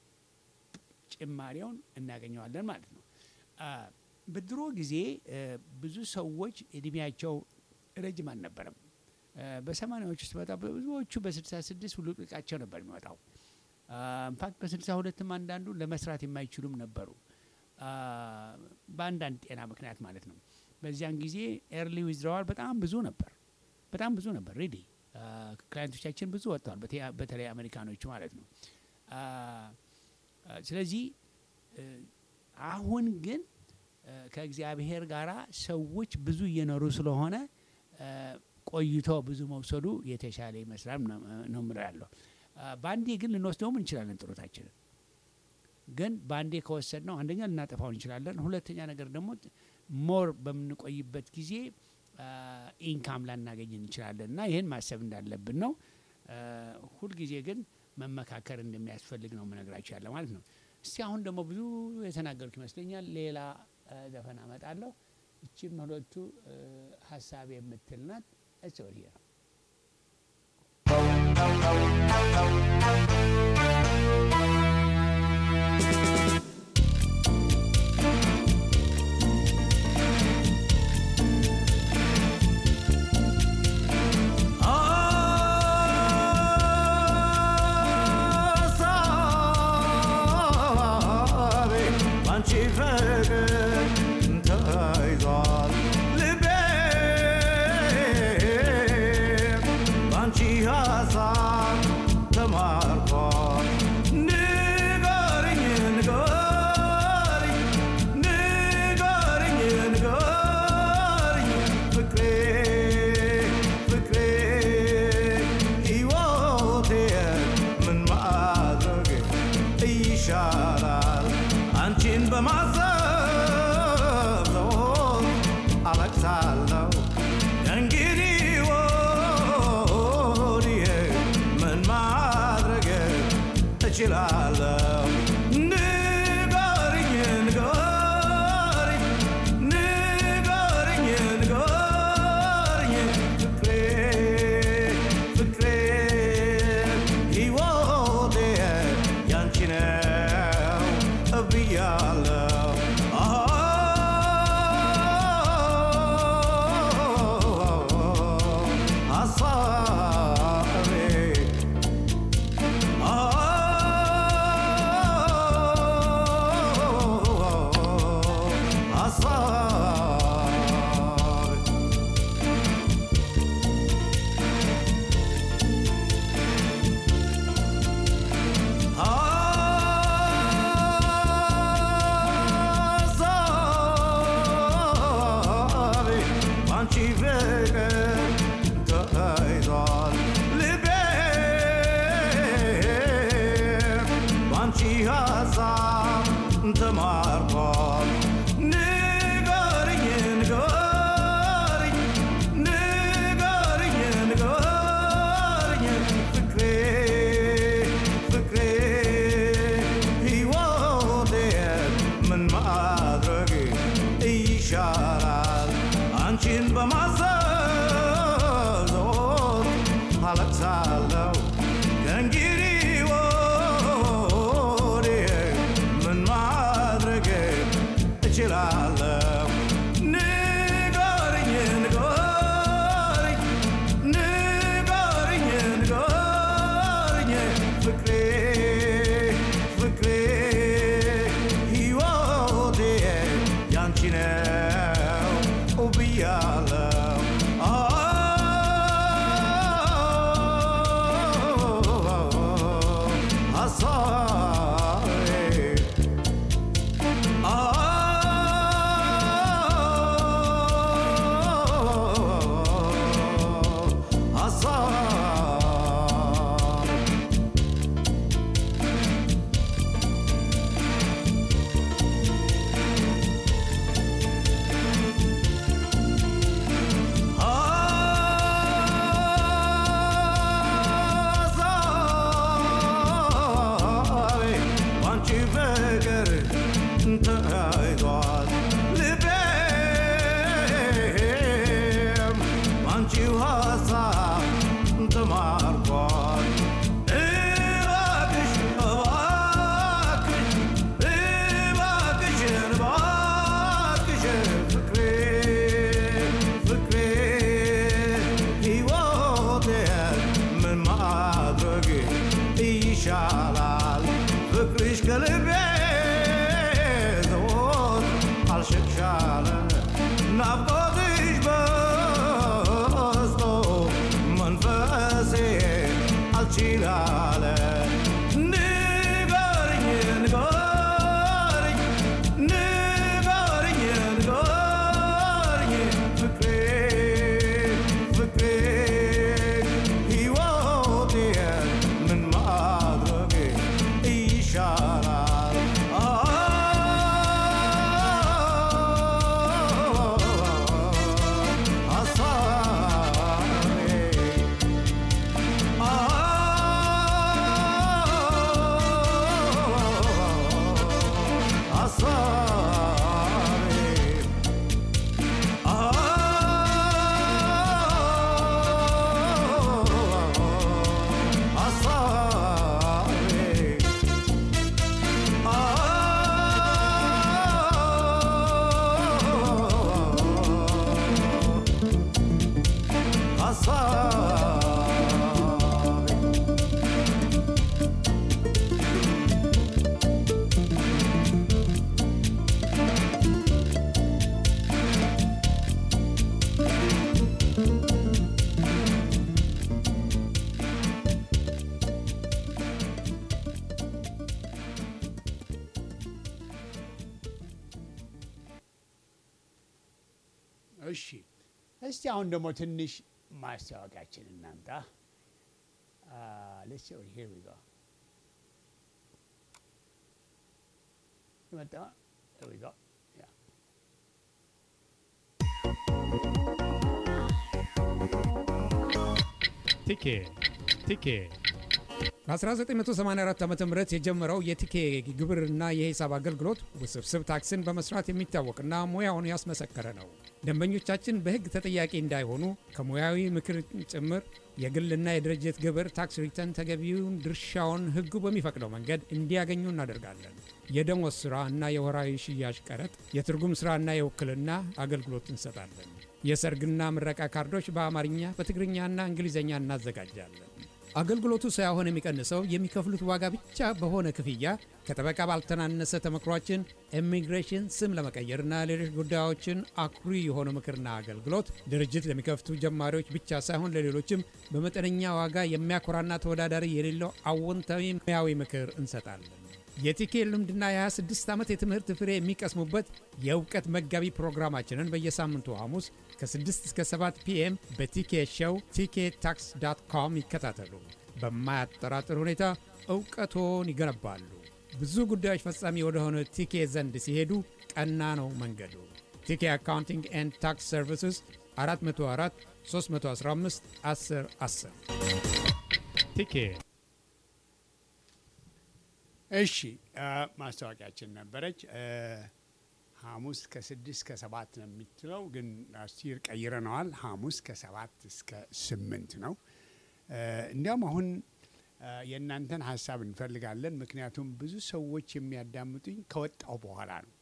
A: ጭማሪውን እናገኘዋለን ማለት ነው። አ፣ በድሮ ጊዜ እ፣ ብዙ ሰዎች እድሜያቸው ረጅም አልነበረም። እ፣ በሰማኒያዎች ውስጥ በጣም ብዙዎቹ በስልሳ ስድስት ሁሉ ጥቃቸው ነበር የሚወጣው። ኢንፋክት በስልሳ ሁለትም አንዳንዱ ለመስራት የማይችሉም ነበሩ አ፣ በአንዳንድ ጤና ምክንያት ማለት ነው። በዚያን ጊዜ ኤርሊ ዊዝድራዋል በጣም ብዙ ነበር፣ በጣም ብዙ ነበር። ሬዲ ክላይንቶቻችን ብዙ ወጥተዋል፣ በተ- በተለይ አሜሪካኖቹ ማለት ነው። አ፣ አ፣ ስለዚህ እ፣ አሁን ግን እ፣ ከእግዚአብሔር ጋራ ሰዎች ብዙ እየኖሩ ስለሆነ እ፣ ቆይቶ ብዙ መውሰዱ የተሻለ ይመስላል ነው ነው የምለው ያለው። አ፣ በአንዴ ግን ልንወስደውም እንችላለን ጥሮታችንን ግን በአንዴ ከወሰድ ነው አንደኛ ልናጠፋው እንችላለን። ሁለተኛ ነገር ደግሞ ሞር በምንቆይበት ጊዜ ኢንካም ላናገኝ እንችላለን እና ይህን ማሰብ እንዳለብን ነው። አ፣ ሁልጊዜ ግን መመካከር እንደሚያስፈልግ ነው የምነግራችሁ ያለ ማለት ነው። እስቲ አሁን ደግሞ ብዙ የተናገርኩ ይመስለኛል። ሌላ አ፣ ዘፈን አመጣለሁ። እችም ሁለቱ አ፣ ሀሳብ የምትል ናት። እስ ወዲያ
C: ሀሳቤ ባንቺ ፍቅር ተይዟል ልቤ ባንቺ ሀሳብ ተማርኳል ንገሪኝ ንገሪኝ ንገሪኝ ንገሪኝ ፍቅሬ ፍቅሬ ሕይወቴ ምን ማድረግ ይሻላል አንቺን በማሰብ ዘወትር አለቅሳለሁ እንግዲህ ወዲህ ምን ማድረግ እችላለሁ ንገሪኝ ንገሪኝ ንገሪኝ ንገሪኝ ፍቅሬ ፍቅሬ ሕይወቴ ያንቺ ነው ብያለሁ ሀሳቤ ሀሳቤ ሀሳቤ ባንቺ ፍቅር ተይዟል ልቤ ባንቺ ሀሳብ ተማርኳል ንገሪኝ ንገሪኝ ንገሪኝ ንገሪኝ ፍቅሬ ፍቅሬ ሕይወቴ ምን ማድረግ ይሻላል አንቺን በማሰብ ዘወትር አለቅሳለሁ ከእንግዲህ ወዲህ ምን ማድረግ እችላለሁ ንገሪኝ
A: እሺ እስቲ አሁን ደግሞ ትንሽ ማስታወቂያችን እናምጣ። ሌትስ ሲ ሂር ዊ ጎ መጣ ሂር ዊ ጎ ያ
D: ቲኬ ቲኬ በ1984 ዓ ም የጀመረው የቲኬ ግብርና የሂሳብ አገልግሎት ውስብስብ ታክስን በመስራት የሚታወቅና ሙያውን ያስመሰከረ ነው። ደንበኞቻችን በሕግ ተጠያቂ እንዳይሆኑ ከሙያዊ ምክር ጭምር የግልና የድርጅት ግብር ታክስ ሪተርን ተገቢውን ድርሻውን ሕጉ በሚፈቅደው መንገድ እንዲያገኙ እናደርጋለን። የደሞዝ ሥራ እና የወራዊ ሽያጭ ቀረጥ፣ የትርጉም ሥራና የውክልና አገልግሎት እንሰጣለን። የሰርግና ምረቃ ካርዶች በአማርኛ በትግርኛና እንግሊዝኛ እናዘጋጃለን። አገልግሎቱ ሳይሆን የሚቀንሰው የሚከፍሉት ዋጋ ብቻ በሆነ ክፍያ ከጠበቃ ባልተናነሰ ተመክሯችን ኢሚግሬሽን፣ ስም ለመቀየርና ሌሎች ጉዳዮችን አኩሪ የሆነ ምክርና አገልግሎት ድርጅት ለሚከፍቱ ጀማሪዎች ብቻ ሳይሆን ለሌሎችም በመጠነኛ ዋጋ የሚያኮራና ተወዳዳሪ የሌለው አዎንታዊ ሙያዊ ምክር እንሰጣለን። የቲኬ ልምድና የ26 ዓመት የትምህርት ፍሬ የሚቀስሙበት የእውቀት መጋቢ ፕሮግራማችንን በየሳምንቱ ሐሙስ ከ6 እስከ 7 ፒኤም በቲኬ ሸው ቲኬ ታክስ ዳት ኮም ይከታተሉ። በማያጠራጥር ሁኔታ እውቀቶን ይገነባሉ። ብዙ ጉዳዮች ፈጻሚ ወደሆነ ቲኬ ዘንድ ሲሄዱ ቀና ነው መንገዱ። ቲኬ አካውንቲንግ ኤንድ ታክስ ሰርቪስስ 404 315 10 10 ቲኬ
A: እሺ ማስታወቂያችን ነበረች። ሐሙስ ከስድስት ከሰባት ነው የምትለው፣ ግን አስቲር ቀይረነዋል። ሐሙስ ከሰባት እስከ ስምንት ነው። እንዲያውም አሁን የእናንተን ሀሳብ እንፈልጋለን። ምክንያቱም ብዙ ሰዎች የሚያዳምጡኝ ከወጣው በኋላ ነው።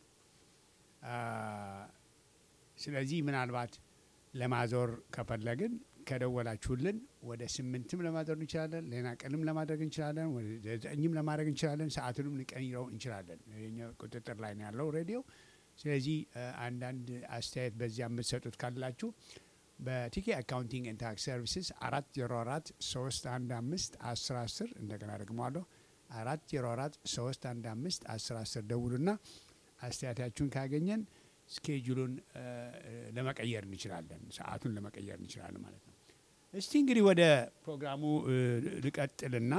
A: ስለዚህ ምናልባት ለማዞር ከፈለግን ከደወላችሁልን ወደ ስምንትም ለማድረግ እንችላለን። ሌላ ቀንም ለማድረግ እንችላለን። ወደ ዘጠኝም ለማድረግ እንችላለን። ሰዓቱንም ልንቀይረው እንችላለን። የእኛ ቁጥጥር ላይ ነው ያለው ሬዲዮ። ስለዚህ አንዳንድ አስተያየት በዚያ የምትሰጡት ካላችሁ በቲኬ አካውንቲንግ ኤንድ ታክስ ሰርቪስስ አራት ዜሮ አራት ሶስት አንድ አምስት አስር አስር እንደገና ደግመዋለሁ አራት ዜሮ አራት ሶስት አንድ አምስት አስር አስር ደውሉና አስተያየታችሁን ካገኘን ስኬጁሉን ለመቀየር እንችላለን። ሰዓቱን ለመቀየር እንችላለን ማለት ነው። እስቲ እንግዲህ ወደ ፕሮግራሙ ልቀጥልና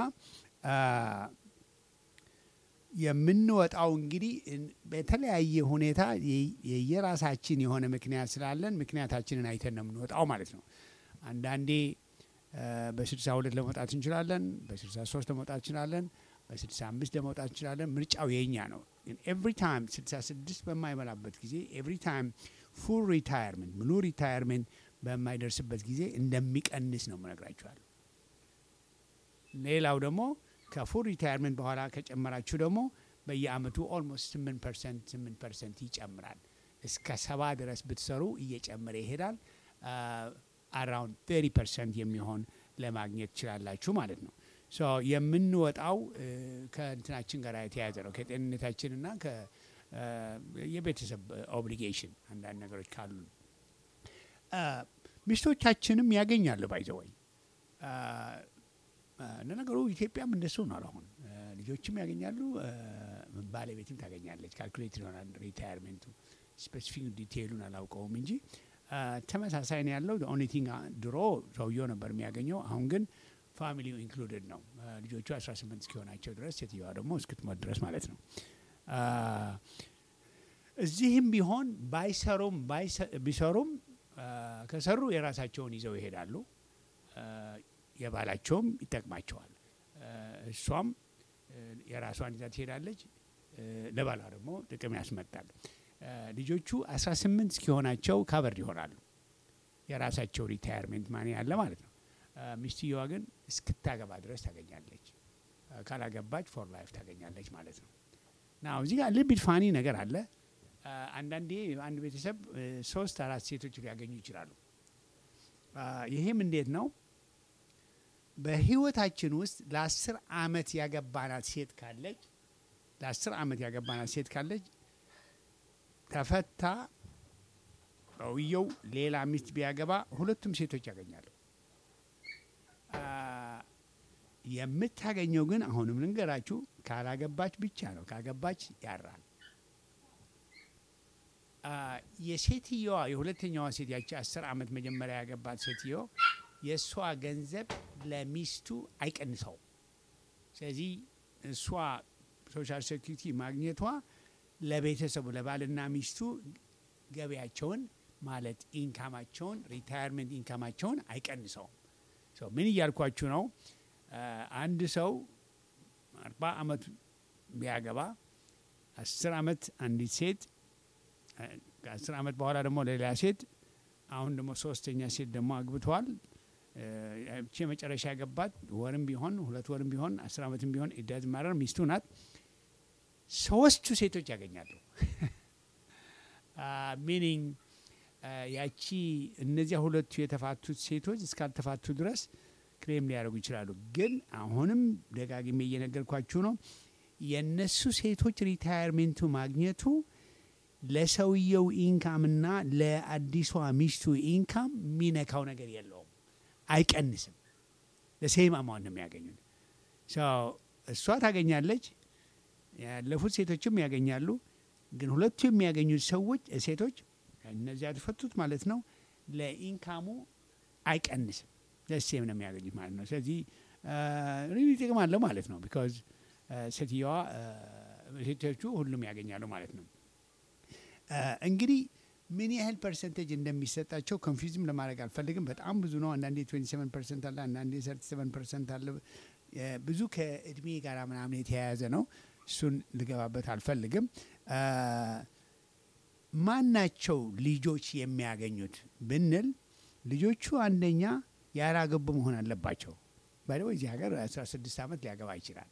A: የምንወጣው እንግዲህ በተለያየ ሁኔታ የየራሳችን የሆነ ምክንያት ስላለን ምክንያታችንን አይተን ነው የምንወጣው ማለት ነው። አንዳንዴ በስልሳ ሁለት ለመውጣት እንችላለን። በስልሳ ሶስት ለመውጣት እንችላለን። በስልሳ አምስት ለመውጣት እንችላለን። ምርጫው የኛ ነው። ኤቭሪ ታይም ስልሳ ስድስት በማይሞላበት ጊዜ ኤቭሪ ታይም ፉል ሪታየርመንት ሙሉ ሪታየርመንት በማይደርስበት ጊዜ እንደሚቀንስ ነው የምነግራችኋለሁ። ሌላው ደግሞ ከፉል ሪታየርመንት በኋላ ከጨመራችሁ ደግሞ በየአመቱ ኦልሞስት ስምንት ፐርሰንት ስምንት ፐርሰንት ይጨምራል። እስከ ሰባ ድረስ ብትሰሩ እየጨመረ ይሄዳል። አራውንድ ቴሪ ፐርሰንት የሚሆን ለማግኘት ትችላላችሁ ማለት ነው። ሶ የምንወጣው ከእንትናችን ጋር የተያያዘ ነው። ከጤንነታችንና የቤተሰብ ኦብሊጌሽን አንዳንድ ነገሮች ካሉ ሚስቶቻችንም ያገኛሉ። ባይዘወይ ለነገሩ ኢትዮጵያም እንደሱ ነው። አሁን ልጆችም ያገኛሉ፣ ባለቤትም ታገኛለች። ካልኩሌት ይሆናል ሪታየርሜንቱ። ስፔሲፊክ ዲቴይሉን አላውቀውም እንጂ ተመሳሳይ ነው ያለው። ኦንሊ ቲንግ ድሮ ሰውየው ነበር የሚያገኘው፣ አሁን ግን ፋሚሊው ኢንክሉድድ ነው። ልጆቹ 18 እስኪሆናቸው ድረስ ሴትየዋ ደግሞ እስክትሞት ድረስ ማለት ነው። እዚህም ቢሆን ባይሰሩም ቢሰሩም ከሰሩ የራሳቸውን ይዘው ይሄዳሉ። የባላቸውም ይጠቅማቸዋል። እሷም የራሷን ይዛ ትሄዳለች። ለባሏ ደግሞ ጥቅም ያስመጣል። ልጆቹ 18 እስኪሆናቸው ካቨርድ ይሆናሉ። የራሳቸው ሪታየርሜንት ማኒ ያለ ማለት ነው። ሚስትየዋ ግን እስክታገባ ድረስ ታገኛለች። ካላገባች ፎር ላይፍ ታገኛለች ማለት ነው። ና እዚህ ጋር ልቢድ ፋኒ ነገር አለ። አንዳንዴ አንድ ቤተሰብ ሶስት አራት ሴቶች ሊያገኙ ይችላሉ። ይሄም እንዴት ነው? በህይወታችን ውስጥ ለአስር አመት ያገባናት ሴት ካለች ለአስር አመት ያገባናት ሴት ካለች ተፈታ ሰውየው ሌላ ሚስት ቢያገባ ሁለቱም ሴቶች ያገኛሉ። የምታገኘው ግን አሁንም ልንገራችሁ ካላገባች ብቻ ነው። ካገባች ያራል። አ፣ የሴትየዋ የሁለተኛዋ ሴት ያቺ አስር ዓመት መጀመሪያ ያገባት ሴትዮ የእሷ ገንዘብ ለሚስቱ አይቀንሰውም። ስለዚህ እሷ ሶሻል ሴኩሪቲ ማግኘቷ ለቤተሰቡ ለባልና ሚስቱ ገቢያቸውን ማለት ኢንካማቸውን ሪታየርመንት ኢንካማቸውን አይቀንሰውም። ሶ ምን እያልኳችሁ ነው? አ፣ አንድ ሰው አርባ ዓመት ቢያገባ አስር ዓመት አንዲት ሴት አ፣ ከአስር ዓመት በኋላ ደግሞ ሌላ ሴት አሁን ደግሞ ሶስተኛ ሴት ደግሞ አግብተዋል። እ፣ ያቺ የመጨረሻ ያገባት ወርም ቢሆን ሁለት ወርም ቢሆን አስር ዓመትም ቢሆን ኢዳዝ ማረር ሚስቱ ናት። ሶስቱ ሴቶች ያገኛሉ። ሚኒንግ ያቺ እነዚያ ሁለቱ የተፋቱት ሴቶች እስካልተፋቱ ድረስ ክሌም ሊያደርጉ ይችላሉ። ግን አሁንም ደጋግሜ እየነገርኳችሁ ነው የእነሱ ሴቶች ሪታየርሜንቱ ማግኘቱ ለሰውየው ኢንካምና ለአዲሷ ሚስቱ ኢንካም የሚነካው ነገር የለውም፣ አይቀንስም። ለሴም አማውንት ነው የሚያገኙት። ሰው እሷ ታገኛለች፣ ያለፉት ሴቶችም ያገኛሉ። ግን ሁለቱ የሚያገኙት ሰዎች ሴቶች እነዚያ የተፈቱት ማለት ነው ለኢንካሙ አይቀንስም፣ ለሴም ነው የሚያገኙት ማለት ነው። ስለዚህ ሪሊ ጥቅም አለው ማለት ነው። ቢካዝ ሴትየዋ ሴቶቹ ሁሉም ያገኛሉ ማለት ነው። እንግዲህ ምን ያህል ፐርሰንቴጅ እንደሚሰጣቸው ኮንፊውዝም ለማድረግ አልፈልግም። በጣም ብዙ ነው። አንዳንዴ 27 ፐርሰንት አለ፣ አንዳንዴ 37 ፐርሰንት አለ። የ- ብዙ ከእድሜ ጋር ምናምን የተያያዘ ነው። እሱን ልገባበት አልፈልግም። ማናቸው ልጆች የሚያገኙት ብንል ልጆቹ አንደኛ ያላገቡ መሆን አለባቸው። ባይደው እዚህ ሀገር 16 ዓመት ሊያገባ ይችላል።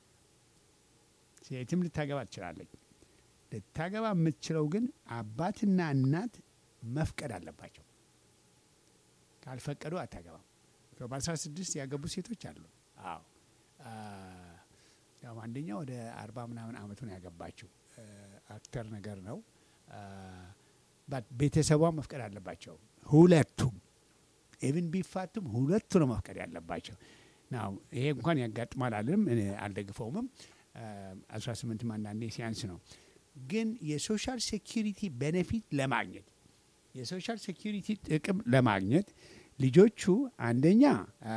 A: ሴትም ልታገባ ትችላለች። ልታገባ የምትችለው ግን አባትና እናት መፍቀድ አለባቸው። ካልፈቀዱ አታገባም። በ16 ያገቡ ሴቶች አሉ። አዎ አ፣ ያው አንደኛ ወደ አርባ ምናምን አመቱን ያገባችው አ፣ አክተር ነገር ነው። አ፣ ባት ቤተሰቧ መፍቀድ አለባቸው። ሁለቱም ኢቭን ቢፋቱም ሁለቱ ነው መፍቀድ ያለባቸው። ናው ይሄ እንኳን ያጋጥማል አልልም፣ እኔ አልደግፈውምም። አስራ ስምንትም አንዳንዴ ሲያንስ ነው። ግን የሶሻል ሴኪሪቲ ቤኔፊት ለማግኘት የሶሻል ሴኪሪቲ ጥቅም ለማግኘት ልጆቹ አንደኛ አ፣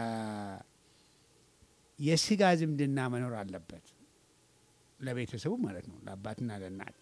A: የስጋ ዝምድና መኖር አለበት ለቤተሰቡ ማለት ነው፣ ለአባትና ለእናት።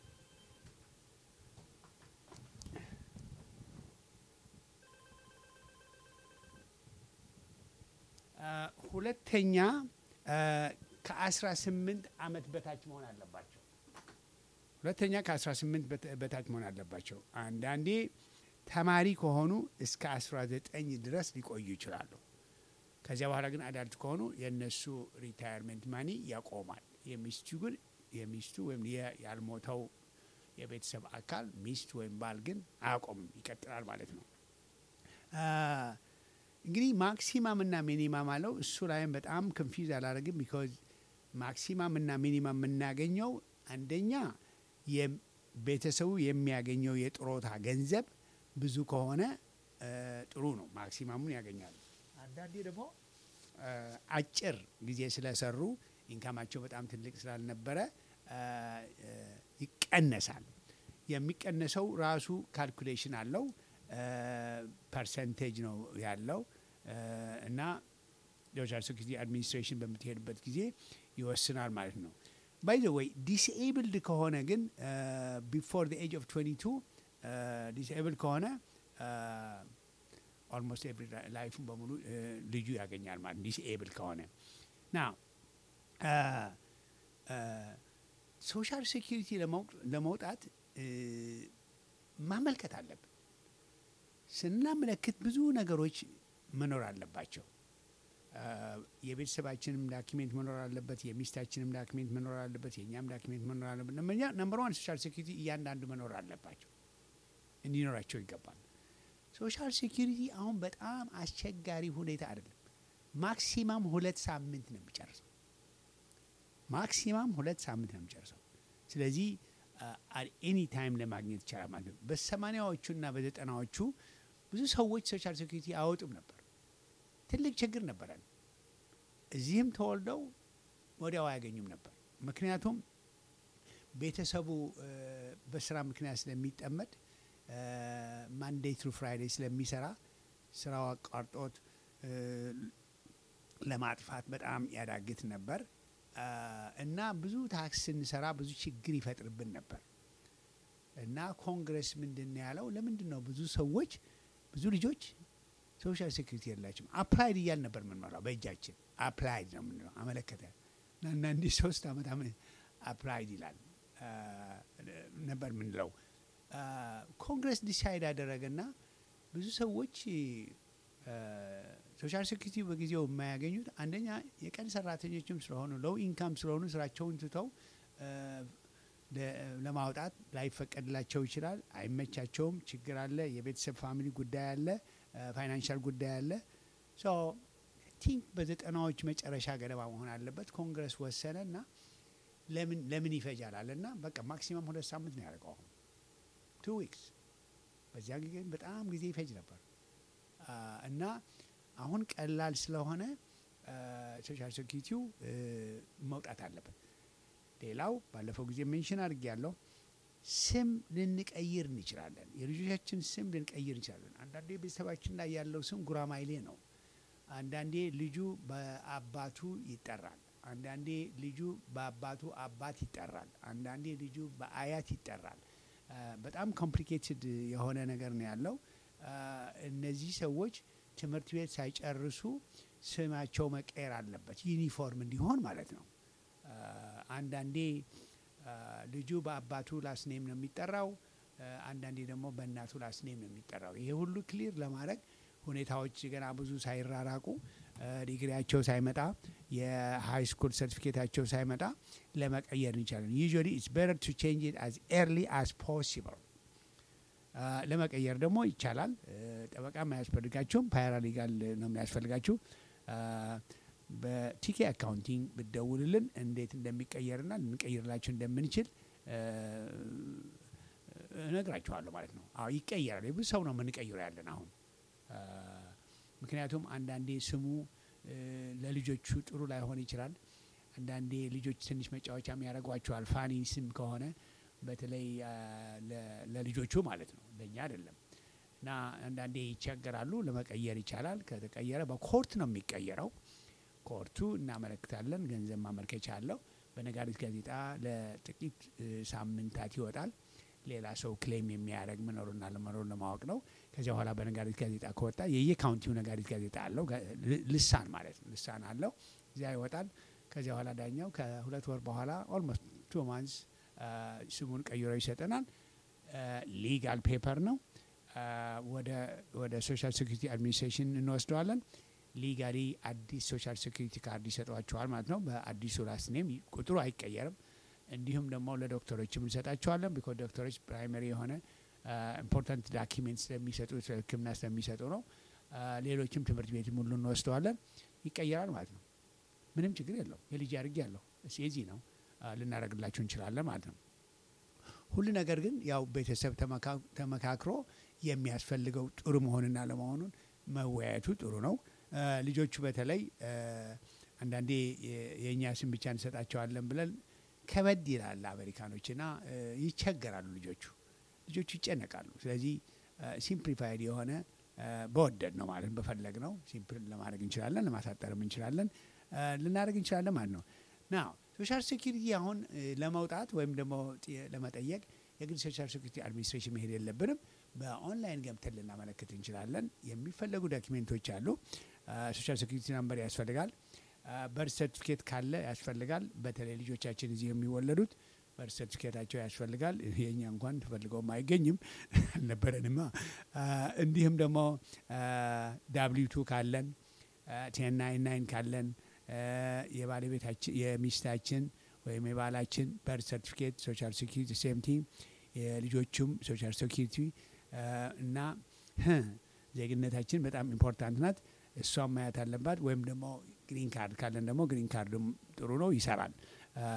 A: አ፣ ሁለተኛ ከአስራ ስምንት አመት በታች መሆን አለባቸው። ሁለተኛ ከ18 በት- በታች መሆን አለባቸው። አንዳንዴ ተማሪ ከሆኑ እስከ 19 ድረስ ሊቆዩ ይችላሉ። ከዚያ በኋላ ግን አዳልት ከሆኑ የእነሱ ሪታየርሜንት ማኒ ያቆማል። የሚስቱ ግን የሚስቱ ወይም የ- ያልሞተው የቤተሰብ አካል ሚስት ወይም ባል ግን አያቆምም፣ ይቀጥላል ማለት ነው። አ፣ እንግዲህ ማክሲማም እና ሚኒማም አለው። እሱ ላይም በጣም ኮንፊውዝ አላደረግም። ቢኮዝ ማክሲማም እና ሚኒማም የምናገኘው አንደኛ የቤተሰቡ የሚያገኘው የጥሮታ ገንዘብ ብዙ ከሆነ እ፣ ጥሩ ነው፣ ማክሲማሙን ያገኛሉ። አንዳንዴ ደግሞ እ፣ አጭር ጊዜ ስለሰሩ ኢንካማቸው በጣም ትልቅ ስላልነበረ እ፣ እ፣ ይቀነሳል። የሚቀነሰው ራሱ ካልኩሌሽን አለው፣ ፐርሰንቴጅ ነው ያለው እ፣ እና ሶሻል ሴኩሪቲ አድሚኒስትሬሽን በምትሄድበት ጊዜ ይወስናል ማለት ነው። ባይ ዘ ወይ ዲስኤብልድ ከሆነ ግን ቢፎር ኤጅ ኦፍ 22 ዲስኤብልድ ከሆነ ኦልሞስት ኤቭሪ ላይፉን በሙሉ እ፣ ልጁ ያገኛል ማለት ዲስኤብል ከሆነ ና ሶሻል ሴኪሪቲ ለመውጣት እ፣ ማመልከት አለብን። ስናመለክት ብዙ ነገሮች መኖር አለባቸው። አ፣ የቤተሰባችንም ዳኪሜንት መኖር አለበት። የሚስታችንም ዳኪሜንት መኖር አለበት። የእኛም ዳኪሜንት መኖር አለበት። ነምበር ዋን ሶሻል ሴኪሪቲ እያንዳንዱ መኖር አለባቸው፣ እንዲኖራቸው ይገባል። ሶሻል ሴኪሪቲ አሁን በጣም አስቸጋሪ ሁኔታ አይደለም። ማክሲማም ሁለት ሳምንት ነው የሚጨርሰው። ማክሲማም ሁለት ሳምንት ነው የሚጨርሰው። ስለዚህ ኤኒ ታይም ለማግኘት ይቻላል ማለት ነው። በሰማኒያዎቹና በዘጠናዎቹ ብዙ ሰዎች ሶሻል ሴኪሪቲ አያወጡም ነበር። ትልቅ ችግር ነበረን። እዚህም ተወልደው ወዲያው አያገኙም ነበር። ምክንያቱም ቤተሰቡ እ፣ በስራ ምክንያት ስለሚጠመድ ማንዴይ ትሩ ፍራይዴይ ስለሚሰራ ስራው አቋርጦት እ፣ ለማጥፋት በጣም ያዳግት ነበር አ፣ እና ብዙ ታክስ ስንሰራ ብዙ ችግር ይፈጥርብን ነበር እና ኮንግረስ ምንድን ነው ያለው? ለምንድን ነው ብዙ ሰዎች ብዙ ልጆች ሶሻል ሴኩሪቲ የላቸውም? አፕላይድ እያል ነበር የምንመራው በእጃችን አፕላይድ ነው የምንለው አመለከተ እና አንዳንዴ ሶስት ዓመት አፕላይድ ይላል አ፣ ነበር የምንለው። አ፣ ኮንግረስ ዲሳይድ አደረገና ብዙ ሰዎች ሶሻል ሴኩሪቲ በጊዜው የማያገኙት አንደኛ የቀን ሰራተኞችም ስለሆኑ ሎው ኢንካም ስለሆኑ ስራቸውን ትተው አ፣ ለ- ለማውጣት ላይፈቀድላቸው ይችላል። አይመቻቸውም። ችግር አለ። የቤተሰብ ፋሚሊ ጉዳይ አለ። ፋይናንሻል ጉዳይ አለ። ሶ ቲንክ በዘጠናዎች መጨረሻ ገደማ መሆን አለበት። ኮንግረስ ወሰነ እና ለምን ለምን ይፈጃል አለ እና በቃ ማክሲመም ሁለት ሳምንት ነው ያደርገው አሁን ቱ ዊክስ። በዚያ ጊዜ ግን በጣም ጊዜ ይፈጅ ነበር አ፣ እና አሁን ቀላል ስለሆነ ሶሻል ሴኩሪቲው እ፣ መውጣት አለበት። ሌላው ባለፈው ጊዜ ሜንሽን አድርጌ ያለው ስም ልንቀይር እንችላለን። የልጆቻችን ስም ልንቀይር እንችላለን። አንዳንዴ ቤተሰባችን ላይ ያለው ስም ጉራማይሌ ነው። አንዳንዴ ልጁ በአባቱ ይጠራል። አንዳንዴ ልጁ በአባቱ አባት ይጠራል። አንዳንዴ ልጁ በአያት ይጠራል። አ፣ በጣም ኮምፕሊኬትድ የሆነ ነገር ነው ያለው። አ፣ እነዚህ ሰዎች ትምህርት ቤት ሳይጨርሱ ስማቸው መቀየር አለበት፣ ዩኒፎርም እንዲሆን ማለት ነው። አ፣ አንዳንዴ አ፣ ልጁ በአባቱ ላስኔም ነው የሚጠራው፣ አ፣ አንዳንዴ ደግሞ በእናቱ ላስኔም ነው የሚጠራው። ይሄ ሁሉ ክሊር ለማድረግ ሁኔታዎች ገና ብዙ ሳይራራቁ አ፣ ዲግሪያቸው ሳይመጣ የሃይ ስኩል ሰርቲፊኬታቸው ሳይመጣ ለመቀየር እንችላለን። ዩዥዋሊ ኢትስ ቤተር ቱ ቼንጅ ኢት አዝ ኤርሊ አዝ ፖሲብል። ለመቀየር ደግሞ ይቻላል። አ፣ ጠበቃም አያስፈልጋችሁም። ፓራሊጋል ነው የሚያስፈልጋችሁ። አ፣ በቲኬ አካውንቲንግ ብትደውልልን እንዴት እንደሚቀየርና ልንቀይርላችሁ እንደምንችል አ፣ እነግራችኋለሁ ማለት ነው። አዎ ይቀየራል። የብዙ ሰው ነው የምንቀይረው ያለን አሁን አ፣ ምክንያቱም አንዳንዴ ስሙ እ፣ ለልጆቹ ጥሩ ላይሆን ይችላል። አንዳንዴ ልጆች ትንሽ መጫወቻም ያደርጓቸዋል። ፋኒ ስም ከሆነ በተለይ አ፣ ለ- ለልጆቹ ማለት ነው፣ ለእኛ አይደለም። እና አንዳንዴ ይቸገራሉ። ለመቀየር ይቻላል። ከተቀየረ በኮርት ነው የሚቀየረው። ኮርቱ እናመለክታለን። ገንዘብ ማመልከቻ አለው። በነጋሪት ጋዜጣ ለጥቂት እ፣ ሳምንታት ይወጣል። ሌላ ሰው ክሌም የሚያደርግ መኖሩና ለመኖሩን ለማወቅ ነው። ከዚያ በኋላ በነጋሪት ጋዜጣ ከወጣ የየካውንቲው ነጋሪት ጋዜጣ አለው፣ ጋ- ል- ልሳን ማለት ነው። ልሳን አለው፣ እዚያ ይወጣል። ከዚያ በኋላ ዳኛው ከሁለት ወር በኋላ ኦልሞስት ቱ ማንስ ስሙን ቀይሮ ይሰጠናል። ሊጋል ፔፐር ነው። አ፣ ወደ ወደ ሶሻል ሴኩሪቲ አድሚኒስትሬሽን እንወስደዋለን። ሊጋሊ አዲስ ሶሻል ሴኩሪቲ ካርድ ይሰጧቸዋል ማለት ነው። በአዲሱ ላስት ኔም ቁጥሩ አይቀየርም። እንዲሁም ደግሞ ለዶክተሮችም እንሰጣቸዋለን። ቢኮዝ ዶክተሮች ፕራይመሪ የሆነ ኢምፖርታንት ዳኪሜንት ስለሚሰጡ ስለ ሕክምና ስለሚሰጡ ነው። አ፣ ሌሎችም ትምህርት ቤት ሁሉ እንወስደዋለን። ይቀየራል ማለት ነው። ምንም ችግር የለው። የልጅ አድርጌ ያለሁ የዚህ ነው አ፣ ልናደርግላችሁ እንችላለን ማለት ነው። ሁሉ ነገር ግን ያው ቤተሰብ ተመካ- ተመካክሮ የሚያስፈልገው ጥሩ መሆንና ለመሆኑን መወያየቱ ጥሩ ነው። አ፣ ልጆቹ በተለይ አ፣ አንዳንዴ የ- የእኛ ስም ብቻ እንሰጣቸዋለን ብለን ከበድ ይላል አሜሪካኖችና አ፣ ይቸገራሉ ልጆቹ ልጆቹ ይጨነቃሉ። ስለዚህ ሲምፕሊፋይድ የሆነ አ፣ በወደድ ነው ማለት በፈለግ ነው ሲምፕል ለማድረግ እንችላለን፣ ለማሳጠርም እንችላለን፣ አ፣ ልናደርግ እንችላለን ማለት ነው። ና ሶሻል ሴኪሪቲ አሁን እ፣ ለመውጣት ወይም ደግሞ ጥ- ለመጠየቅ የግል ሶሻል ሴኪሪቲ አድሚኒስትሬሽን መሄድ የለብንም። በኦንላይን ገብተን ልናመለክት እንችላለን። የሚፈለጉ ዶኪሜንቶች አሉ። ሶሻል ሴኪሪቲ ናምበር ያስፈልጋል። በርት ሰርቲፊኬት ካለ ያስፈልጋል። በተለይ ልጆቻችን እዚህ የሚወለዱት በርት ሰርቲፊኬታቸው ያስፈልጋል። የእኛ እንኳን ተፈልገውም አይገኝም አልነበረንማ። አ፣ እንዲሁም ደግሞ ዳብሊው ቱ ካለን ቴን ናይን ናይን ካለን አ፣ የባለቤታችን የሚስታችን ወይም የባላችን በርት ሰርቲፊኬት ሶሻል ሴኪሪቲ ሴምቲ የልጆቹም ሶሻል ሴኪሪቲ አ፣ እና ህ፣ ዜግነታችን በጣም ኢምፖርታንት ናት። እሷን ማየት አለባት። ወይም ደግሞ ግሪን ካርድ ካለን ደግሞ ግሪን ካርድም ጥሩ ነው፣ ይሰራል። አ፣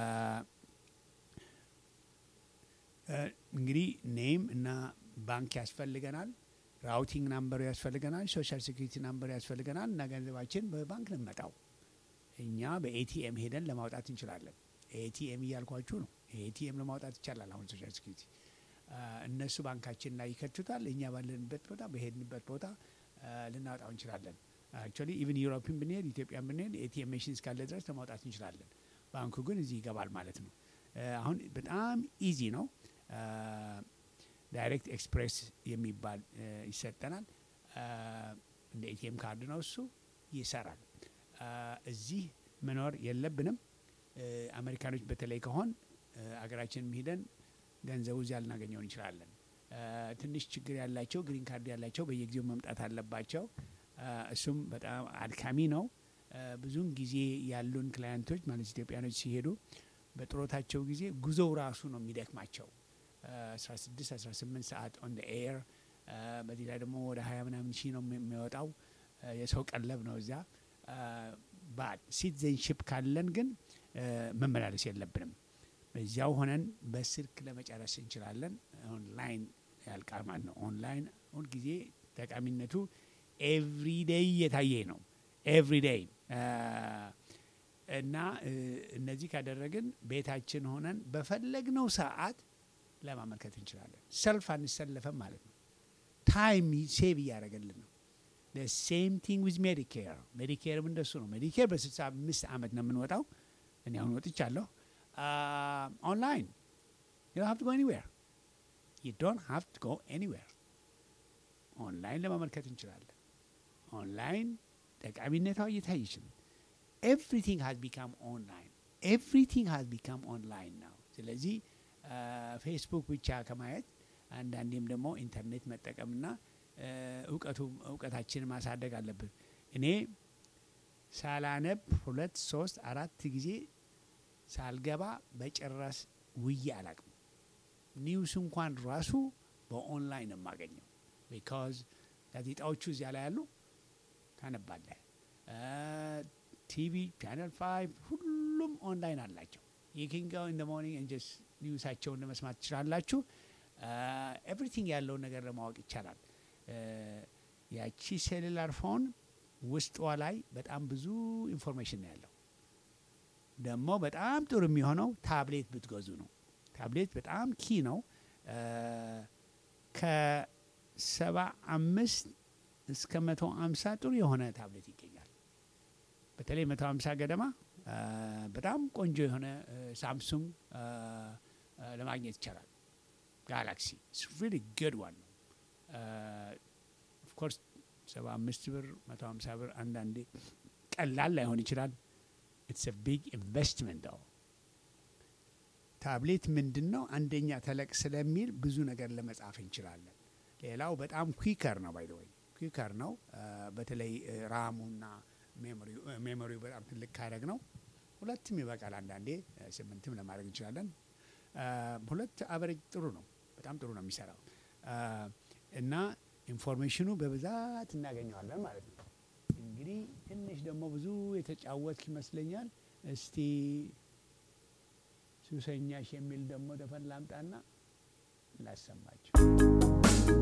A: አ፣ እንግዲህ ኔም እና ባንክ ያስፈልገናል። ራውቲንግ ናምበሩ ያስፈልገናል። ሶሻል ሴኩሪቲ ናምበሩ ያስፈልገናል እና ገንዘባችን በባንክ ነው የሚመጣው። እኛ በኤቲኤም ሄደን ለማውጣት እንችላለን። ኤቲኤም እያልኳችሁ ነው። ኤቲኤም ለማውጣት ይቻላል። አሁን ሶሻል ሴኩሪቲ እነሱ ባንካችን ላይ ይከቱታል። እኛ ባለንበት ቦታ በሄድንበት ቦታ ልናወጣው እንችላለን። አክቹዋሊ ኢቭን ዩሮፕን ብንሄድ ኢትዮጵያን ብንሄድ ኤቲኤም መሽን እስካለ ድረስ ለማውጣት እንችላለን። ባንኩ ግን እዚህ ይገባል ማለት ነው። አሁን በጣም ኢዚ ነው። ዳይሬክት ኤክስፕሬስ የሚባል ይሰጠናል። እንደ ኤቲኤም ካርድ ነው እሱ ይሰራል። እዚህ መኖር የለብንም። አሜሪካኖች በተለይ ከሆን አገራችንም ሂደን ገንዘቡ እዚያ ልናገኘው እንችላለን። ትንሽ ችግር ያላቸው ግሪን ካርድ ያላቸው በየጊዜው መምጣት አለባቸው። እሱም በጣም አድካሚ ነው። ብዙውን ጊዜ ያሉን ክላያንቶች ማለት ኢትዮጵያኖች ሲሄዱ በጥሮታቸው ጊዜ ጉዞው ራሱ ነው የሚደክማቸው 16 18 ሰዓት ኦን ኤር በዚህ ላይ ደግሞ ወደ ሀያ ምናምን ሺህ ነው የሚወጣው የሰው ቀለብ ነው እዚያ ባድ ሲቲዘንሽፕ ካለን ግን መመላለስ የለብንም በዚያው ሆነን በስልክ ለመጨረስ እንችላለን ኦንላይን ያልቃል ማለት ነው ኦንላይን ሁልጊዜ ጠቃሚነቱ ኤቭሪዴይ እየታየ ነው ኤቭሪዴይ እና እነዚህ ካደረግን ቤታችን ሆነን በፈለግነው ሰዓት ለማመልከት እንችላለን ሰልፍ አንሰለፈም ማለት ነው ታይም ሴቭ እያደረገልን ነው ሴም ቲንግ ዊዝ ሜዲኬር ሜዲኬርም እንደሱ ነው ሜዲኬር በስልሳ አምስት ዓመት ነው የምንወጣው እኔ አሁን ወጥቻለሁ ኦንላይን ዩ ሃቭ ቱ ጎ ኤኒዌር ዩ ዶንት ሃቭ ቱ ጎ ኤኒዌር ኦንላይን ለማመልከት እንችላለን ኦንላይን ጠቃሚነቷ እየታየች ነው ኤቭሪቲንግ ሃዝ ቢካም ኦንላይን ኤቭሪቲንግ ሃዝ ቢካም ኦንላይን ነው ስለዚህ ፌስቡክ ብቻ ከማየት አንዳንዴም ደግሞ ኢንተርኔት መጠቀምና እውቀቱ እውቀታችንን ማሳደግ አለብን እኔ ሳላነብ ሁለት ሶስት አራት ጊዜ ሳልገባ በጭራሽ ውዬ አላቅም ኒውስ እንኳን ራሱ በኦንላይን የማገኘው ቢካዝ ጋዜጣዎቹ እዚያ ላይ ያሉ ታነባለህ ቲቪ ቻነል ፋይቭ ሁሉም ኦንላይን አላቸው የኪንጋው ኢን ሞርኒንግ እንጀስ ኒውሳቸውን ለመስማት ትችላላችሁ ኤቭሪቲንግ ያለውን ነገር ለማወቅ ይቻላል ያቺ ሴሉላር ፎን ውስጧ ላይ በጣም ብዙ ኢንፎርሜሽን ነው ያለው ደግሞ በጣም ጥሩ የሚሆነው ታብሌት ብትገዙ ነው ታብሌት በጣም ኪ ነው ከሰባ አምስት እስከ መቶ አምሳ ጥሩ የሆነ ታብሌት ይገኛል በተለይ መቶ አምሳ ገደማ በጣም ቆንጆ የሆነ ሳምሱንግ ለማግኘት ይቻላል ጋላክሲ ሪሊ ግድ ዋን ነው ኦፍኮርስ ሰባ አምስት ብር መቶ ሀምሳ ብር አንዳንዴ ቀላል ላይሆን ይችላል ኢትስ ቢግ ኢንቨስትመንት ው ታብሌት ምንድን ነው አንደኛ ተለቅ ስለሚል ብዙ ነገር ለመጻፍ እንችላለን ሌላው በጣም ኩከር ነው ባይ ወይ ኩከር ነው በተለይ ራሙና ሜሞሪው በጣም ትልቅ ካረግ ነው ሁለትም ይበቃል አንዳንዴ ስምንትም ለማድረግ እንችላለን ሁለት አቨሬጅ ጥሩ ነው በጣም ጥሩ ነው የሚሰራው እና ኢንፎርሜሽኑ በብዛት እናገኘዋለን ማለት ነው እንግዲህ ትንሽ ደግሞ ብዙ የተጫወትክ ይመስለኛል እስቲ ሱሰኛሽ የሚል ደግሞ ዘፈን ላምጣና ላሰማቸው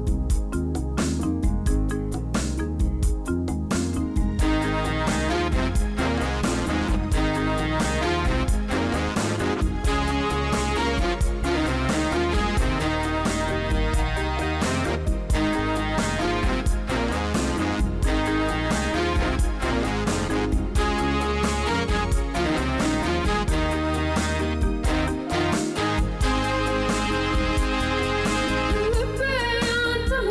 B: ልቤ አንተን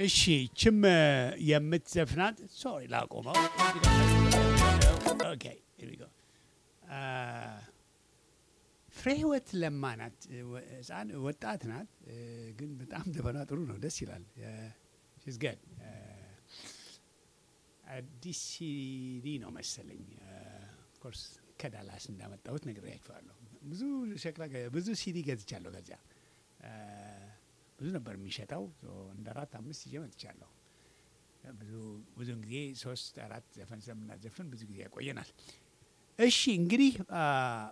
A: እሺ ችም የምትዘፍናት ሶሪ ላቆመው። ኦኬ here we go። አ፣ ፍሬ ህይወት ለማ ናት። ወ- ህፃን ወጣት ናት፣ እ፣ ግን በጣም ዘፈኗ ጥሩ ነው፣ ደስ ይላል። ሺዝ ገድ አዲስ ሲዲ ነው መሰለኝ። ኦፍኮርስ ከዳላስ እንዳመጣሁት ነግሬያችኋለሁ። ብዙ ሸክላ ገ- ብዙ ሲዲ ገዝቻለሁ ከዚያ እ፣ ብዙ ነበር የሚሸጠው። ሶ እንደ አራት አምስት ይዤ መጥቻለሁ። ብዙ ብዙን ጊዜ ሶስት አራት ዘፈን ስለምናዘፍን ብዙ ጊዜ ያቆየናል። እሺ እንግዲህ አ፣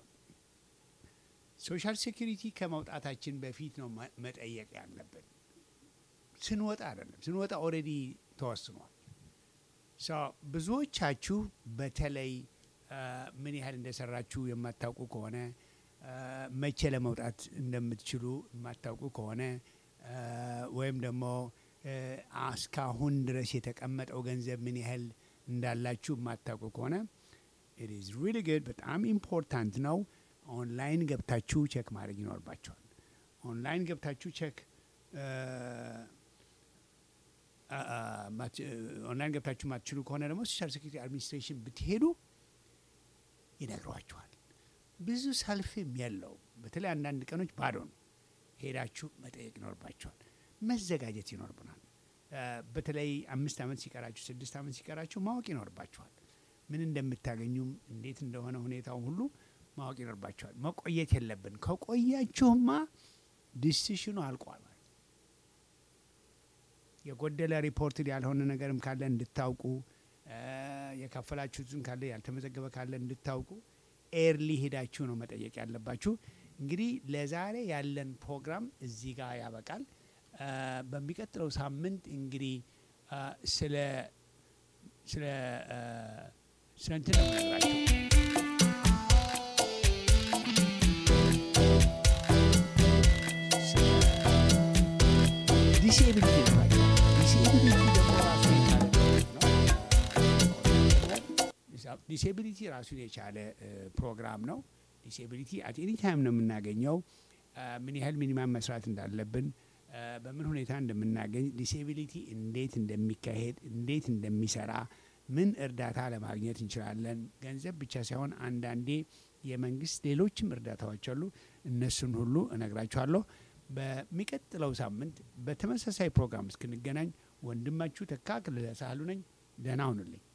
A: ሶሻል ሴኩሪቲ ከመውጣታችን በፊት ነው መ- መጠየቅ ያለብን። ስንወጣ አይደለም። ስንወጣ ኦልሬዲ ተወስኗል። ሶ ብዙዎቻችሁ በተለይ አ፣ ምን ያህል እንደሰራችሁ የማታውቁ ከሆነ አ፣ መቼ ለመውጣት እንደምትችሉ የማታውቁ ከሆነ አ፣ ወይም ደግሞ አ፣ እስካሁን ድረስ የተቀመጠው ገንዘብ ምን ያህል እንዳላችሁ የማታውቁ ከሆነ ኢት ኢዝ ሪሊ ጉድ በጣም ኢምፖርታንት ነው። ኦንላይን ገብታችሁ ቼክ ማድረግ ይኖርባቸዋል። ኦንላይን ገብታችሁ ቼክ አ- አ- ማት- ኦንላይን ገብታችሁ ማትችሉ ከሆነ ደግሞ ሶሻል ሴኩሪቲ አድሚኒስትሬሽን ብትሄዱ ይነግሯችኋል። ብዙ ሰልፍም የለው። በተለይ አንዳንድ ቀኖች ባዶ ነው። ሄዳችሁ መጠየቅ ይኖርባቸዋል። መዘጋጀት ይኖርብናል። አ፣ በተለይ አምስት ዓመት ሲቀራችሁ ስድስት ዓመት ሲቀራችሁ ማወቅ ይኖርባችኋል። ምን እንደምታገኙም እንዴት እንደሆነ ሁኔታው ሁሉ ማወቅ ይኖርባችኋል። መቆየት የለብን። ከቆያችሁማ ዲሲሽኑ አልቋል ማለት ነው። የጎደለ ሪፖርትድ ያልሆነ ነገርም ካለ እንድታውቁ አ፣ የከፈላችሁትን ካለ ያልተመዘገበ ካለ እንድታውቁ ኤርሊ ሄዳችሁ ነው መጠየቅ ያለባችሁ። እንግዲህ ለዛሬ ያለን ፕሮግራም እዚህ ጋር ያበቃል። አ፣ በሚቀጥለው ሳምንት እንግዲህ አ፣ ስለ ስለ አ፣ ስለ እንትን ነው የምነግራችሁ ዲስኤቢሊቲ ነው። ዲስኤቢሊቲ ደግሞ ራሱን የቻለ ነው። ዲስኤቢሊቲ ራሱን የቻለ እ፣ ፕሮግራም ነው። ዲስኤቢሊቲ አት ኤኒ ታይም ነው የምናገኘው። አ፣ ምን ያህል ሚኒማም መስራት እንዳለብን አ፣ በምን ሁኔታ እንደምናገኝ ዲስኤቢሊቲ እንዴት እንደሚካሄድ እንዴት እንደሚሰራ ምን እርዳታ ለማግኘት እንችላለን። ገንዘብ ብቻ ሳይሆን አንዳንዴ የመንግስት ሌሎችም እርዳታዎች አሉ። እነሱን ሁሉ እነግራችኋለሁ። በሚቀጥለው ሳምንት በተመሳሳይ ፕሮግራም እስክንገናኝ ወንድማችሁ ተካ ክልለ ሳህሉ ነኝ። ደህና ሁኑልኝ።